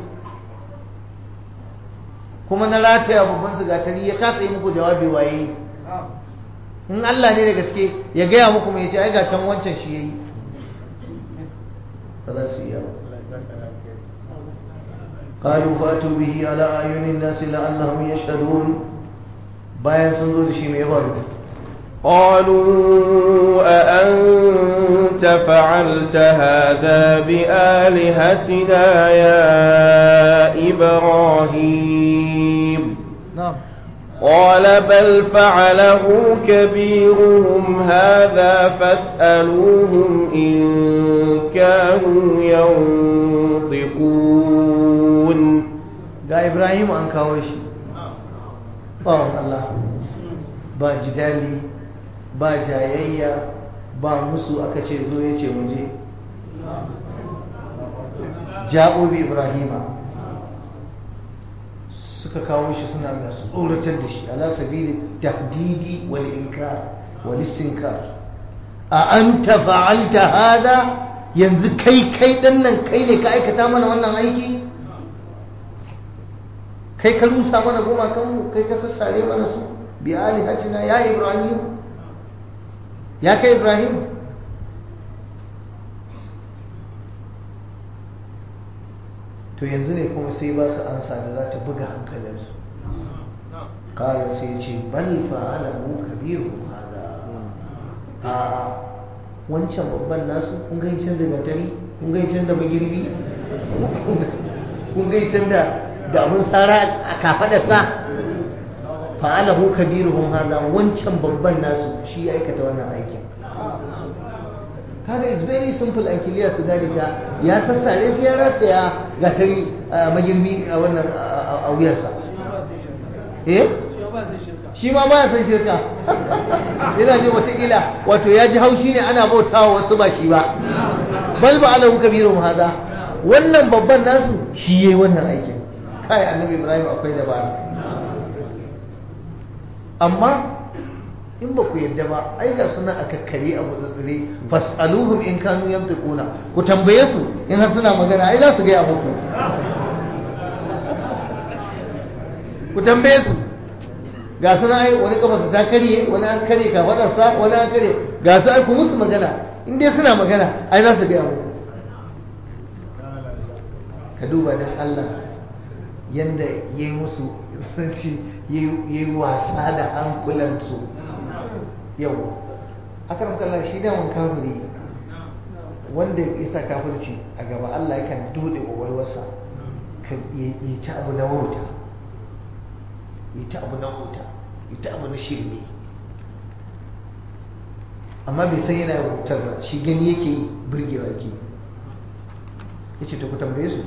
kuma na rataya babban sigatari ya kasa yi muku jawabi waye in Allah ne da gaske ya gaya muku mai ce ai ga can wancan shi yayi ba za su iya ba قالوا فأتوا به على أعين الناس لعلهم يشهدون bayan sun zo da shi mai faru قالوا أأنت فعلت هذا بآلهتنا يا إبراهيم نعم قال بل فعله كبيرهم هذا فاسألوهم إن كانوا ينطقون ga Ibrahim an kawo shi bawan Allah ba jidali ba jayayya ba musu aka ce zo ya ce muje ja'o bi Ibrahima suka kawo shi suna masu tsoratar da shi ala sabili tahdidi wal inkar wal istinkar a anta fa'alta hada yanzu kai kai dan nan kai ne ka aikata mana wannan aiki kai ka rusa mana gumakanmu kai ka sassare mana su bi alihatina ya ibrahim ya kai ibrahim to yanzu ne kuma sai ba su ansa da za ta buga hankalinsu kala sai ce bal fa'alahu kabiru hada a wancan babban nasu kun ga can da gatari kun ga can da magirbi kun ga can da da abun sara a kafadarsa fa'alahu kabiruhum hada wancan babban nasu shi ya aikata wannan aikin kaga is very simple and clear su gane ta ya sassare sai ya rataya gatari magirbi a wannan a wuyarsa eh shi ma ba ya san shirka yana jin watakila wato ya ji haushi ne ana bautawa wasu ba shi ba bal ba alahu kabiruhum hada wannan babban nasu shi yayi wannan aikin kai annabi ibrahim akwai dabara amma in ba ku yadda ba ai ga suna a kakkare a gutsutsure fas'aluhum in kanu yantiquna ku tambaye su in har suna magana ai za su gaya muku ku tambaye su ga suna ai wani kafarsa ta karye wani an karye kafadarsa wani an karye ga su ai ku musu magana in dai suna magana ai za su gaya muku ka duba don Allah yanda ya yi musu sanci ya yi wasa da hankulansu yau a karam kallon shi daman kafiri wanda ya sa kafirci a gaba Allah yakan dode ƙwaƙwalwarsa kan yi ta abu na wauta yi ta abu na wauta yi ta abu na shirme amma bai san yana wautar ba shi gani yake yi birgewa yake ya ce ta ku tambaye su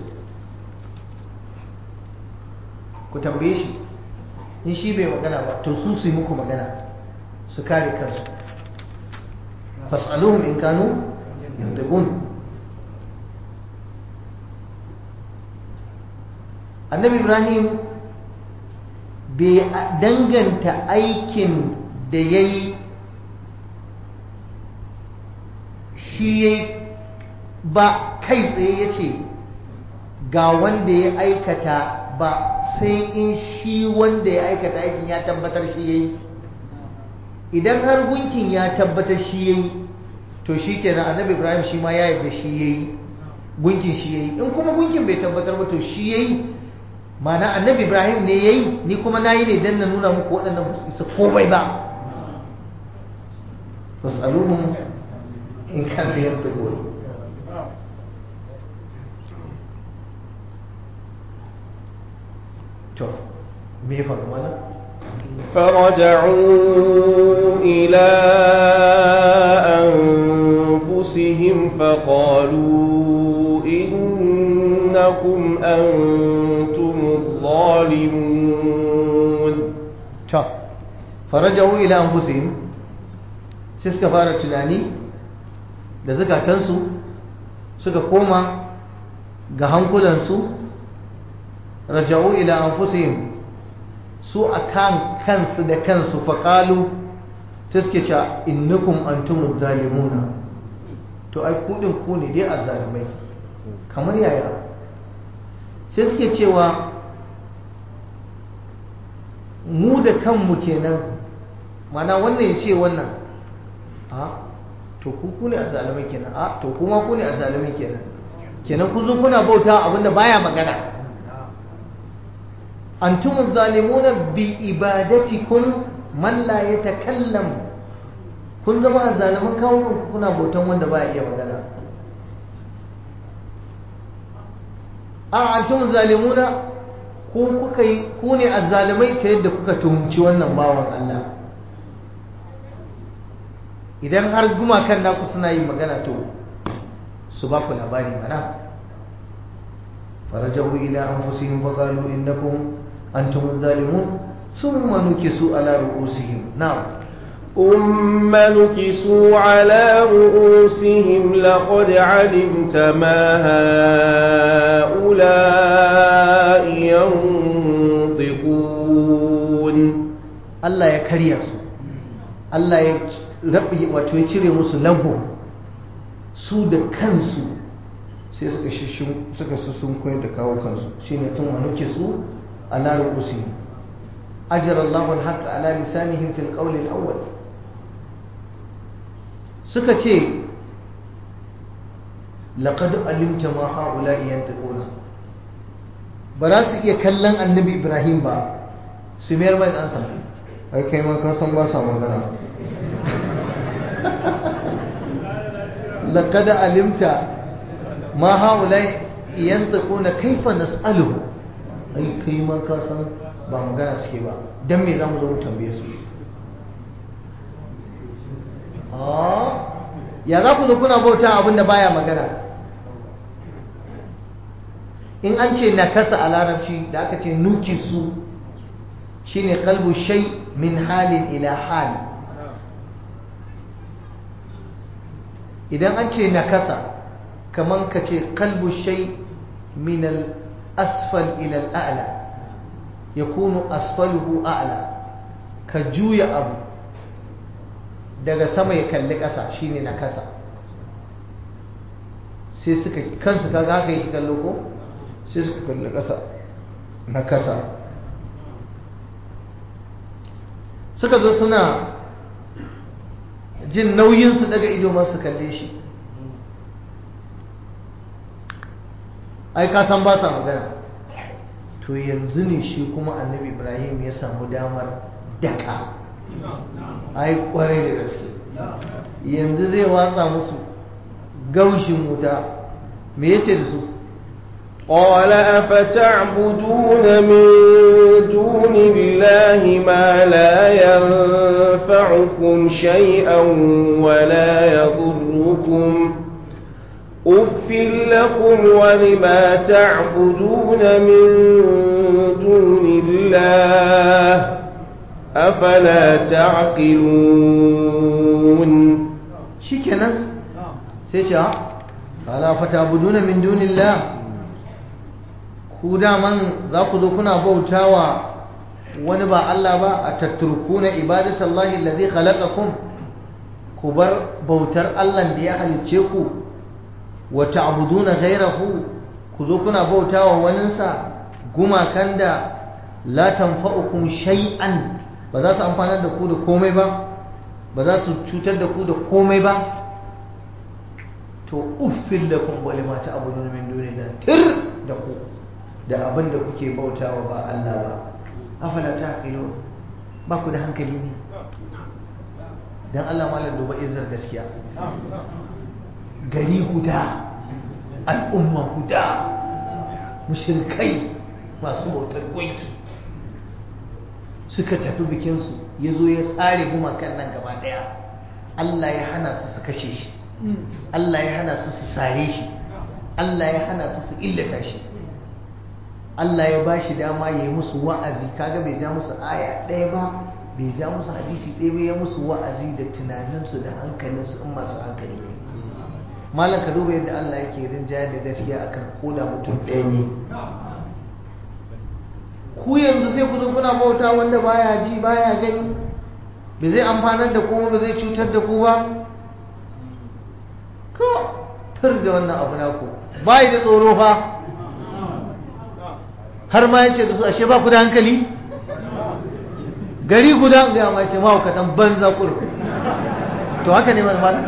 ku tambaye shi in shi bai magana ba to su su yi muku magana su kare kansu fas'aluhum in kanu yantiqun annabi ibrahim bai danganta aikin da ya yi shi ya ba kai tsaye ya ce ga wanda ya aikata ba sai in shi wanda ya aikata aikin ya tabbatar shi ya yi idan har gunkin ya tabbatar shi ya yi to shi kenan annabi ibrahim shi ma ya yarda shi ya yi gunkin shi ya yi in kuma gunkin bai tabbatar ba to shi ya yi mana annabi ibrahim ne ya yi ni kuma na yi ne don na nuna muku waɗannan ba su isa komai ba fasaluhum in kan biyar ta goyi to me faru mana فرجعوا إلى أنفسهم فقالوا إنكم أنتم الظالمون to farajau ila anfusihim sai suka fara tunani da zukatansu suka koma ga hankulansu raja'u ila anfusihim su akan kansu da kansu faqalu sai suke cewa innakum antumuz zalimuna to ai ku din ku ne dai azzalimai kamar yaya sai suke cewa mu da kanmu kenan mana wannan ya ce wannan a to ku ku ne azalimai kenan a to kuma ku ne azalimai kenan kenan ku zo kuna bauta abinda baya magana antum zalimuna bi ibadatikum man la yatakallam kun zama azaliman kawo kuna bautan wanda baya iya magana a antum zalimuna ku kuka yi ku ne azzalimai ta yadda kuka tuhumci wannan bawan Allah idan har gumakan naku suna yin magana to su ba ku labari mana farajahu ila anfusihim fa qalu innakum antum zalimun thumma nukisu ala ru'usihim na'am ثم نكسوا على رؤوسهم لقد علمت ما هؤلاء ينطقون Allah ya karya su Allah ya rabi wato ya cire musu lago su da kansu sai suka shishin suka sun koyar da kawo kansu shine sun anuke su ala ru'usihim ajra Allahu al-haqq ala lisanihim fil qawl al-awwal suka ce laqad alimta ma haula'i yantiquna ba za su iya kallon annabi Ibrahim ba su mayar mai ansa ai kai ma ka san ba sa magana laqad alimta ma haula'i yantiquna kaifa nas'aluhu ai kai ma ka san ba magana suke ba dan me zamu zo mu tambaye su ya za ku zo kuna bauta abin da baya magana in an ce nakasa a larabci da aka ce nuki su shine kalbu shai min halin ila hal idan an ce nakasa kaman ka ce kalbu shai min al-asfal ila al-a'la yakunu asfaluhu a'la ka juya abu daga sama ya kalli ƙasa shine na kasa sai suka kansu kaga haka yake kallo ko sai suka kalli ƙasa na kasa suka zo suna jin nauyinsu daga ido masu kalle shi ai ka san ba sa magana to yanzu ne shi kuma annabi ibrahim ya samu damar daka ai kwarai da gaske yanzu zai watsa musu gaushin wuta me yace da su قال أفتعبدون من دون الله ما لا ينفعكم شيئا ولا يضركم أف لكم ولما تعبدون من دون الله أفلا تعقلون shikenan sai ce ala fatabuduna min dunillah ku daman za ku zo kuna bautawa wani ba Allah ba a tatturkuna ibadatallahi allazi khalaqakum ku bar bautar Allah da ya halicce ku wa ta'buduna ghayrahu ku zo kuna bautawa waninsa gumakan da la tanfa'ukum shay'an ba za su amfanar da ku da komai ba ba za su cutar da ku da komai ba to uffin lakum wa lima ta'buduna min dunillah tir da ku da abin da kuke bautawa ba Allah ba afala taqilu ba ku da hankali ne dan Allah malam duba izzar gaskiya gari guda al'umma guda mushrikai masu bautar gunki suka tafi bikinsu ya zo ya tsare gumakan nan gaba daya Allah ya hana su su kashe shi Allah ya hana su su sare shi Allah ya hana su su illata shi Allah ya ba shi dama ya yi musu wa'azi kaga bai ja musu aya ɗaya ba bai ja musu hadisi ɗaya ba ya musu wa'azi da tunaninsu da hankalinsu in masu hankali ne malam ka duba yadda Allah yake rinjaya da gaskiya akan koda mutum ɗaya ne ku yanzu sai ku zo kuna bauta wanda baya ji baya gani ba zai amfanar da ku ba zai cutar da ku ba ko tar da wannan abu naku bai da tsoro fa har ma yace da su ashe ba ku da hankali gari guda ga ma yace ma ku dan banza kur to haka ne malam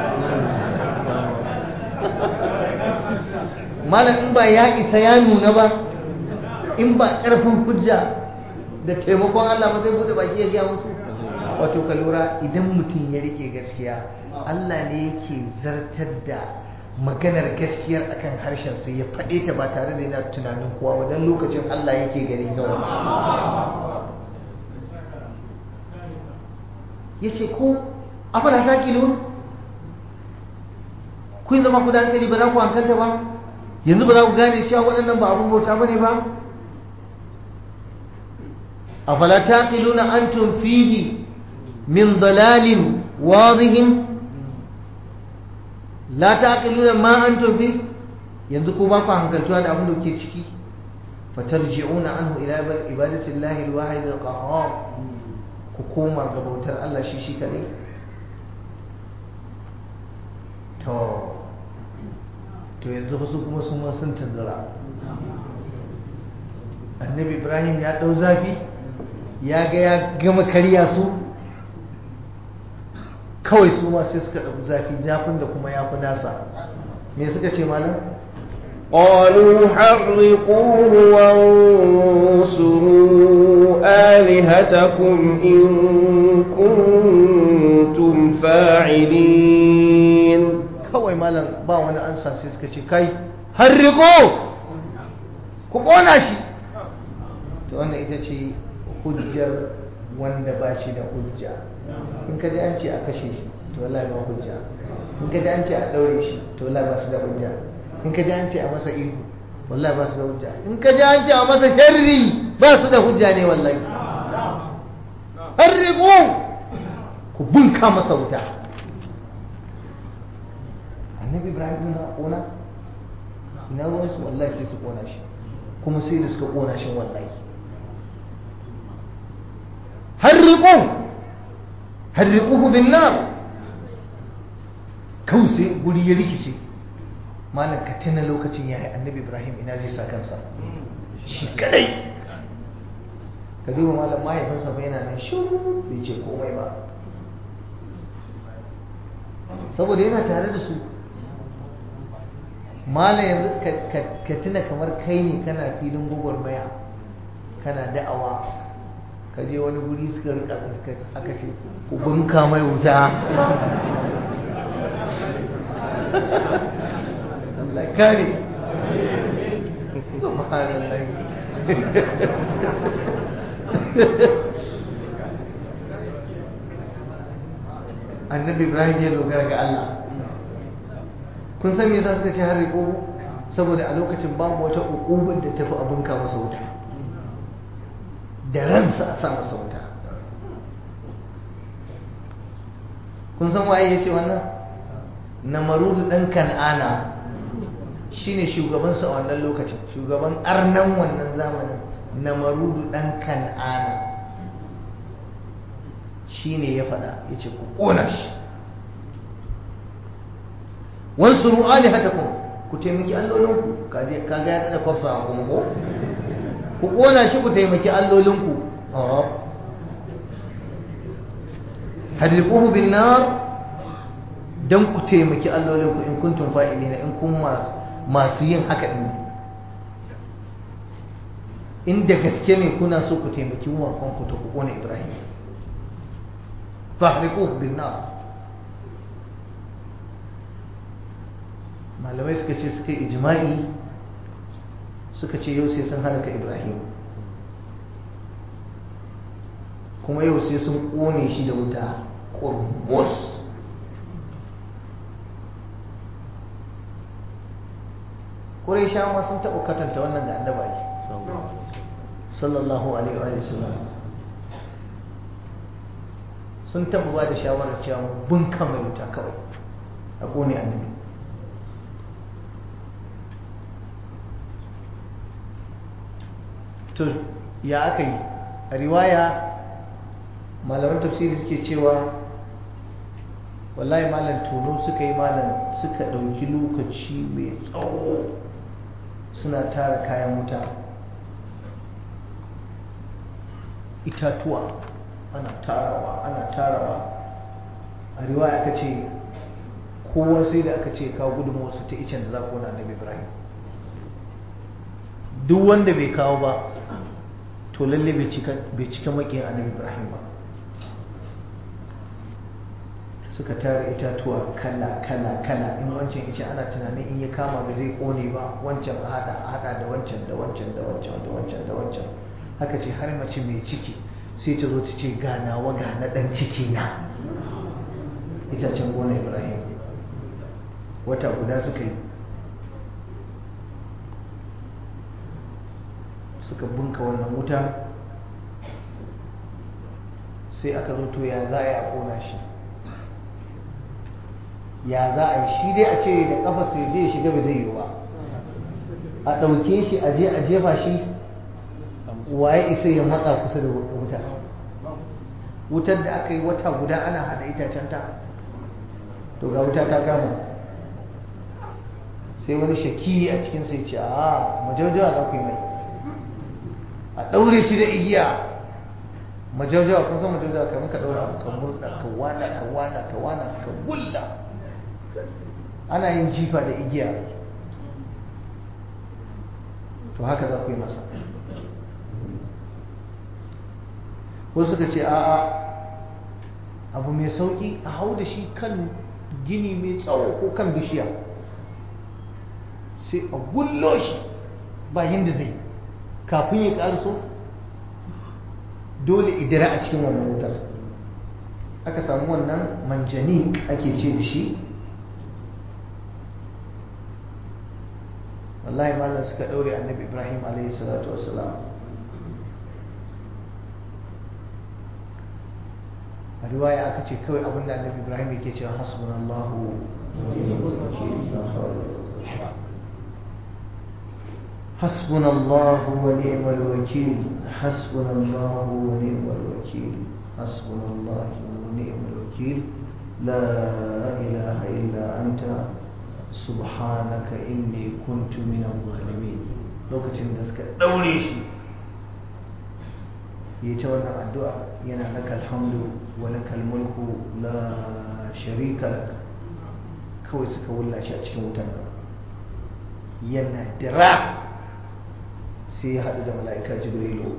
malam in ba ya isa ya nuna ba in ba ƙarfin hujja da taimakon Allah ba zai bude baki ya gaya musu wato ka lura idan mutum ya rike gaskiya Allah ne yake zartar da maganar gaskiyar akan harshen sai ya faɗe ta ba tare da yana tunanin kowa ba don lokacin Allah yake gani gawa ya ce ko afala ta kilo kun zama ku da hankali ba za ku hankalta ba yanzu ba za ku gane cewa waɗannan ba abin bauta ba ne ba أفلا تعقلون أنتم فيه من ضلال واضح لا تعقلون ما أنتم فيه ينذكوا باقا عن كالتوان أبنو كيتشكي فترجعون عنه إلى عبادة الله الواحد القهار كوكوما قبوتر الله شيشي كلي تو to yanzu wasu kuma sun ma sun tanzara annabi ibrahim ya ɗau zafi ya ga ya gama karya su kawai su ma sai suka ɗauki zafi zafin da kuma ya fi nasa me suka ce malam قالوا حرقوه وانصروا آلهتكم إن كنتم فاعلين kawai malam ba wani ansa sai suka ce kai harriko ku ƙona shi ta wannan ita ce hujjar wanda ba shi da hujja in ka ji an ce a kashe shi to wallahi ba hujja in ka ji an ce a daure shi to wallahi ba su da hujja in ka ji an ce a masa ihu wallahi ba su da hujja in ka ji an ce a masa sharri ba su da hujja ne wallahi harriqu ku bunka masa wuta annabi ibrahim din ka kona ina ruwan su wallahi sai su kona shi kuma sai da suka kona shi wallahi harriqu harriquhu bin nar kawai guri ya rikice malam ka tuna lokacin ya yi annabi ibrahim ina zai sa kansa shi kadai ka duba malam mahaifinsa bai yana nan shuru bai ce komai ba saboda yana tare da su malam yanzu ka tuna kamar kai ne kana filin gwagwarmaya kana da'awa ka je wani guri suka rika aka ce ku bunka mai wuta Allah kare subhanallah annabi ibrahim ya dogara ga Allah kun san me yasa suka ce har ko saboda a lokacin babu wata ukubar da tafi abin ka masa wuta da ransa a sa masa wuta kun san waye ya ce wannan namarudu dan kan'ana shine shugabansa a wannan lokacin shugaban arnan wannan zamanin namarudu dan kan'ana shine ya faɗa ya ce ku ƙona shi wansuru alihatakum ku taimaki allolinku kaga ya tsada kwafsa a kuma ko ku ƙona shi ku taimaki allolinku harriquhu bin nar dan ku taimaki allolinku in kuntum fa'ilina in kun masu yin haka din inda gaske ne kuna so ku taimaki wakonku ta ku kone ibrahim fahriquhu bin nar malamai suka ce suka yi ijma'i suka ce yau sai sun halaka ibrahim kuma yau sai sun kone shi da wuta ƙormus ƙurai ma sun taɓa katanta wannan ga annaba sallallahu alaihi wa sallam sun taɓa ba da shawarar cewa bunka mai wuta kawai a ƙone annabi to ya aka yi a riwaya malaman tafsiri suke cewa wallahi malam tono suka yi malam suka ɗauki lokaci mai tsawo suna tara kayan wuta itatuwa ana tarawa ana tarawa a riwaya aka ce kowa sai da aka ce kawo gudunmawarsu ta icen da za ku na annabi ibrahim duk wanda bai kawo ba to lalle bai cika makiyin annabi ibrahim ba suka tara itatuwa kala kala kala in wancan ice ana tunanin in ya kama ba zai kone ba wancan a hada a hada da wancan da wancan da wancan da wancan da wancan haka ce har mace mai ciki sai ta zo ta ce ganawa ga na dan ciki na itacen gona ibrahim wata guda suka yi suka bunka wannan wuta sai aka zo to ya za a yi a kona shi ya za a yi shi dai a ce da kafa sai je shiga ba zai yi ba a ɗauke shi a je a jefa shi waye isa ya matsa kusa da wuta wutar da aka yi wata guda ana hada itacen ta to ga wuta ta kama sai wani shaki a cikin sai ce a majaujawa za ku yi mai a ɗaure shi da igiya majaujawa kun san majaujawa kamar ka ɗaura ka murɗa ka wana ka wana ka wana ka wulla ana yin jifa da igiya to haka za ku yi masa wasu suka ce a'a abu mai sauƙi a hau da shi kan gini mai tsawo ko kan bishiya sai a gullo shi bayan da zai kafin ya ƙarso dole idira a cikin wannan wutar aka samu wannan manjani ake ce da shi wallahi malam suka ɗaure annabi ibrahim alaihi salatu wasalam a riwaya aka ce kawai abinda annabi ibrahim yake cewa hasbunallahu حسبنا الله ونعم الوكيل حسبنا الله ونعم الوكيل حسبنا الله ونعم الوكيل لا إله إلا أنت سبحانك إني كنت من الظالمين lokacin da suka daure shi ya ta wannan addu'a yana laka alhamdu wa laka mulku la sharika lak kawai suka wulla shi a cikin wutan nan yana dira sai ya haɗu da mala'ika jibrilu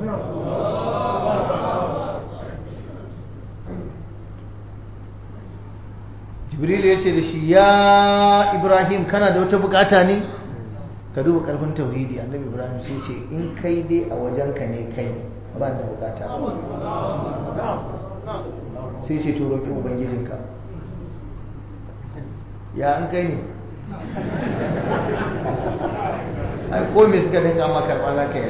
jibrilu ya ce da shi ya ibrahim kana da wata bukata ne ka duba karfin tauhidi annabi ibrahim sai ce in kai dai a wajenka ne kai ba da bukata sai ce to roƙi ubangijinka ya an kai ne ai ko me suka dinga ma karɓa za ka yi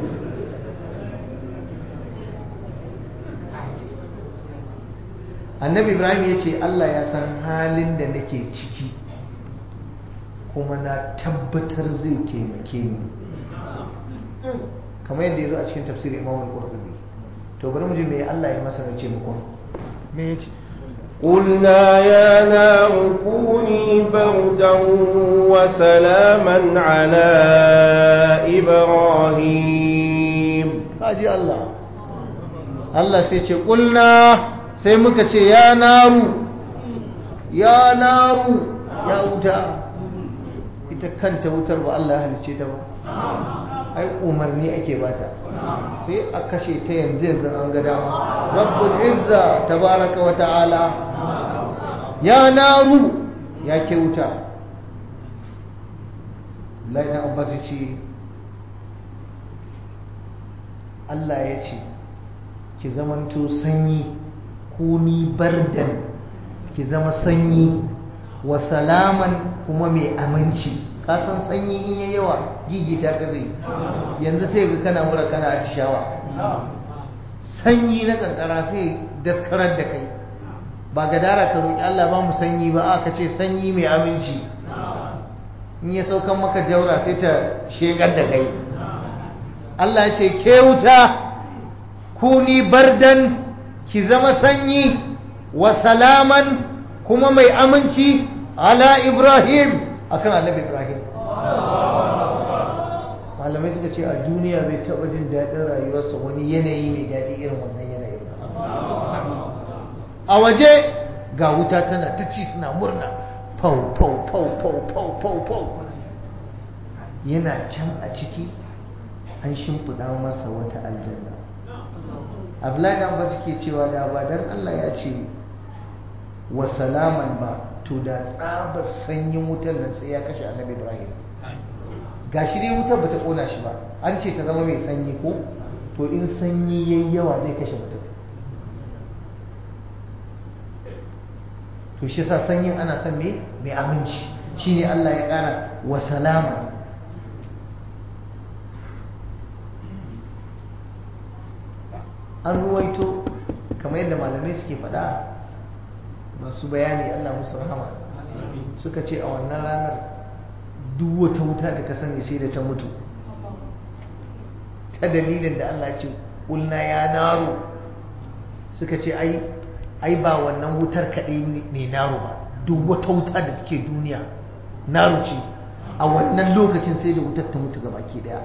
annabi ibrahim ya ce allah ya san halin da nake ciki kuma na tabbatar zai taimake ni kamar yadda ya zo a cikin tafsir imam al-qurtubi to bari mu ji me allah ya masa na ce muku me ya ce قلنا يا نار كوني بردا وسلاما على إبراهيم kaji Allah Allah sai ce kulna sai muka ce ya naru ya naru ya wuta ita kanta wutar ba Allah ya halice ta ba ai umarni ake bata sai a kashe ta yanzu yanzu an ga dama rabbul izza tabaraka wa ta'ala ya naru ya ke wuta laina abbas ce Allah ya ce ki zamanto sanyi kuni bardan ki zama sanyi wa salaman kuma mai aminci ka san sanyi in yayi yawa gigita ka zai yanzu sai ga kana mura kana atishawa sanyi na kankara sai daskarar da kai ba gadara ka roki Allah ba mu sanyi ba aka ce sanyi mai aminci in ya saukan maka jaura sai ta shekar da kai Allah ya ce ke wuta kuni bardan ki zama sanyi wa salaman kuma mai aminci ala Ibrahim akan annabi Ibrahim malamai suka ce a duniya bai taɓa jin daɗin rayuwarsa wani yanayi mai daɗi irin wannan yanayin a waje ga wuta tana ta ci suna murna fau fau fau fau fau fau fau yana can a ciki an shimfiɗa masa wata aljanna abdullahi ba suke cewa da ba dan Allah ya ce wa salaman ba to da tsabar sanyin wutar nan sai ya kashe annabi ibrahim gashi dai wutar bata kona shi ba an ce ta zama mai sanyi ko to in sanyi yayi yawa zai kashe mutum to shi yasa sanyin ana son me mai aminci shine Allah ya kara wa salaman an ruwaito kamar yadda malamai suke faɗa masu bayani Allah musu rahama suka ce a wannan ranar duk wata wuta da ka sani sai da ta mutu ta dalilin da Allah ce ƙulna ya naro suka ce ai ai ba wannan wutar kaɗai ne naro ba duk wata wuta da take duniya naro ce a wannan lokacin sai da wutar ta mutu ga baki daya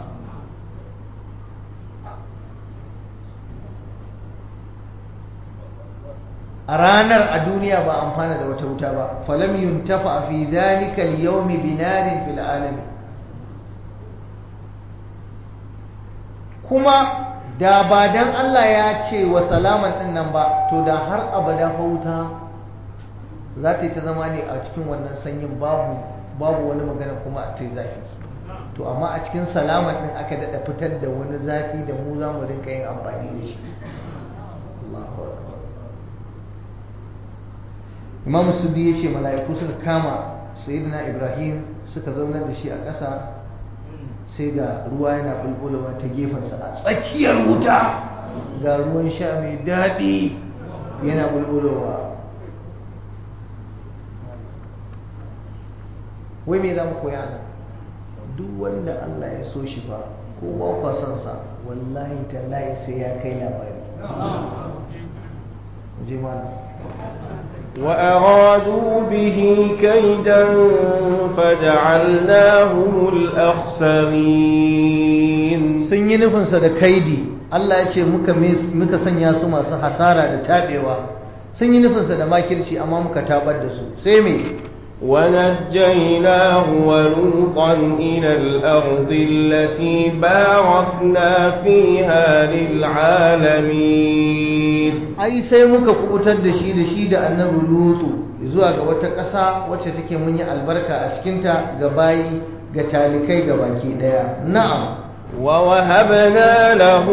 a ranar a duniya ba amfana da wata wuta ba falam yuntafa fi dhalika al-yawm binarin fil alamin kuma da ba dan Allah ya ce wa salaman din nan ba to da har abada fa wuta za ta yi ta zama ne a cikin wannan sanyin babu babu wani magana kuma ta yi zafi to amma a cikin salaman din aka dada fitar da wani zafi da mu za mu rinka yin amfani da shi Allahu akbar imam suddi ya ce mala'iku suka kama sayyidina ibrahim suka zaunar da shi a ƙasa sai ga ruwa yana bulbulowa ta gefensa a tsakiyar wuta ga ruwan sha mai daɗi yana bulbulowa wai me za mu koya nan duk wanda allah ya so shi fa ko ba kwasansa wallahi tallahi sai ya kai labari je malam وأرادوا به كيدا فجعلناهم الأخسرين sun yi nufinsa da kaidi Allah ya ce muka muka sanya su masu hasara da tabewa sun yi nufinsa da makirci amma muka tabar da su sai me ونجيناه ولوطا إلى الأرض التي باركنا فيها للعالمين ai sai muka kubutar da shi da shi da annabi lutu zuwa ga wata ƙasa wacce take mun yi albarka a cikinta ga bayi ga talikai ga baki ɗaya na'am ووهبنا له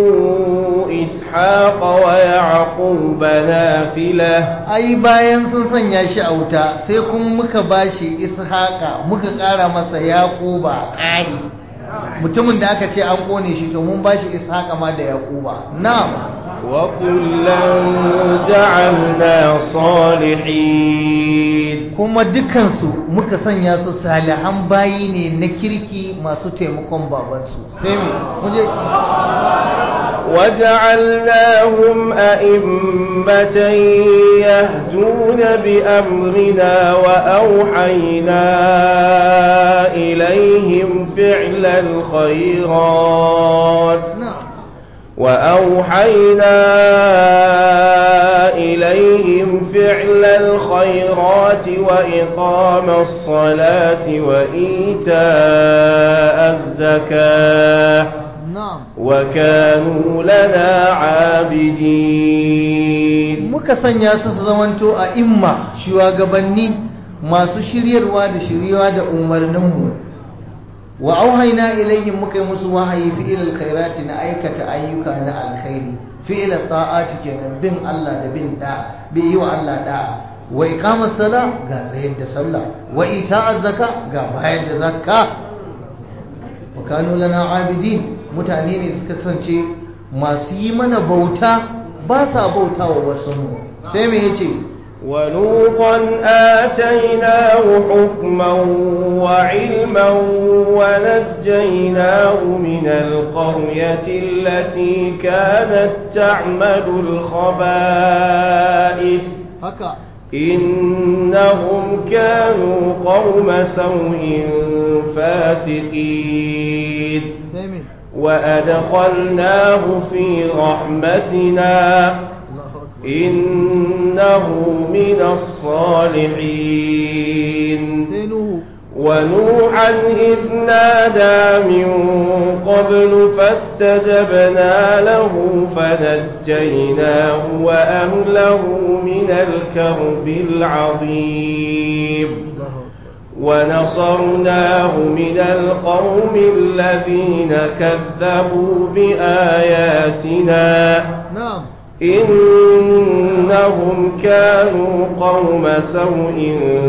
إسحاق ويعقوب نافلة ai bayan sun sanya shi a wuta sai kuma muka bashi ishaqa muka ƙara masa yaquba ƙari mutumin da aka ce an kone shi to mun bashi ishaqa ma da yaquba na'am وكلا جعلنا صالحين kuma dukansu muka sanya su salihan bayi ne na kirki masu taimakon babansu sai mu muje وجعلناهم أئمة يهدون بأمرنا وأوحينا إليهم فعل الخيرات na'am وأوحينا إليهم فعل الخيرات الخيرات وإقام الصلاة وإيتاء الزكاة na'am وكانوا لنا عابدين muka sanya su su zamanto a imma shugabanni masu shiryarwa da shiryawa da umarninmu wa auhaina ilayhim muka yi musu wahayi fi'il alkhairati na aikata ayyuka na alkhairi fi'il ta'ati kenan bin Allah da bin da bi yi wa Allah da wa iqamas sala ga tsayar da sallah wa ita'az zaka ga bayar da zakka wa kanu lana abidin mutane ne suka kasance masu yi mana bauta ba sa bautawa wasu mu sai me yace ولوطا آتيناه حكما وعلما ونجيناه من القرية التي كانت تعمل الخبائث haka إنهم كانوا قوم سوء فاسقين sai me وأدخلناه في رحمتنا Allahu akbar إنه من الصالحين sai nuhu ونوحا إذ نادى من قبل فاستجبنا له فنجيناه وأهله من الكرب العظيم Allahu akbar ونصرناه من القوم الذين كذبوا بآياتنا na'am إنهم كانوا قوم سوء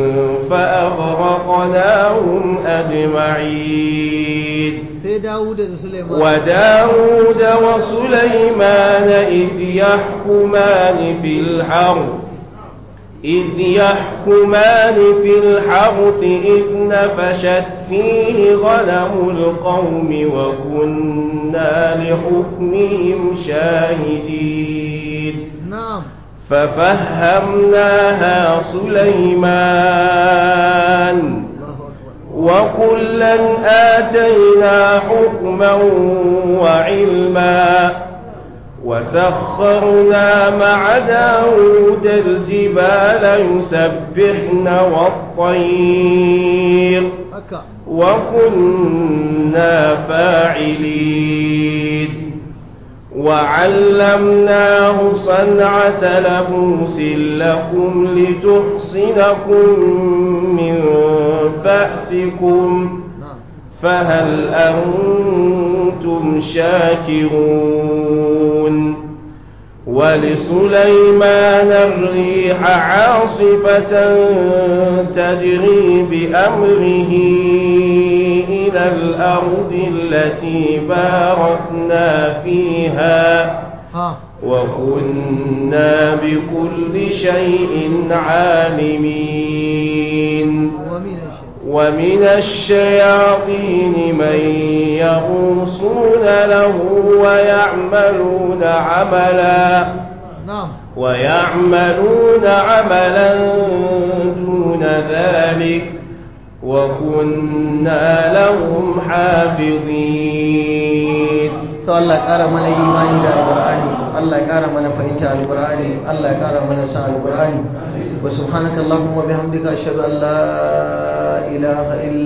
فأغرقناهم أجمعين sai Dawuda da Sulaiman وداود وسليمان إذ يحكمان في الحرث إذ يحكمان في الحرث إذ نفشت فيه غنم القوم وكنا لحكمهم شاهدين na'am ففهمناها سليمان Allahu akbar وكلا آتينا حكما وعلما وسخرنا مع داود الجبال يسبحن والطير haka وكنا فاعلين وعلمناه صنعة لبوس لكم لتحصنكم من بأسكم na'am فهل أنتم شاكرون ولسليمان الريح عاصفة تجري بأمره إلى الأرض التي باركنا فيها ha وكنا بكل شيء عالمين wa min ash-shaytan ومن الشياطين من يغوصون له ويعملون عملا na'am ويعملون عملا دون ذلك وكنا لهم حافظين to Allah ya kara mana imani da alqur'ani Allah ya kara mana fahimta alqur'ani Allah ya kara mana sa alqur'ani wa subhanakallahumma bihamdika ashhadu an la ilaha illa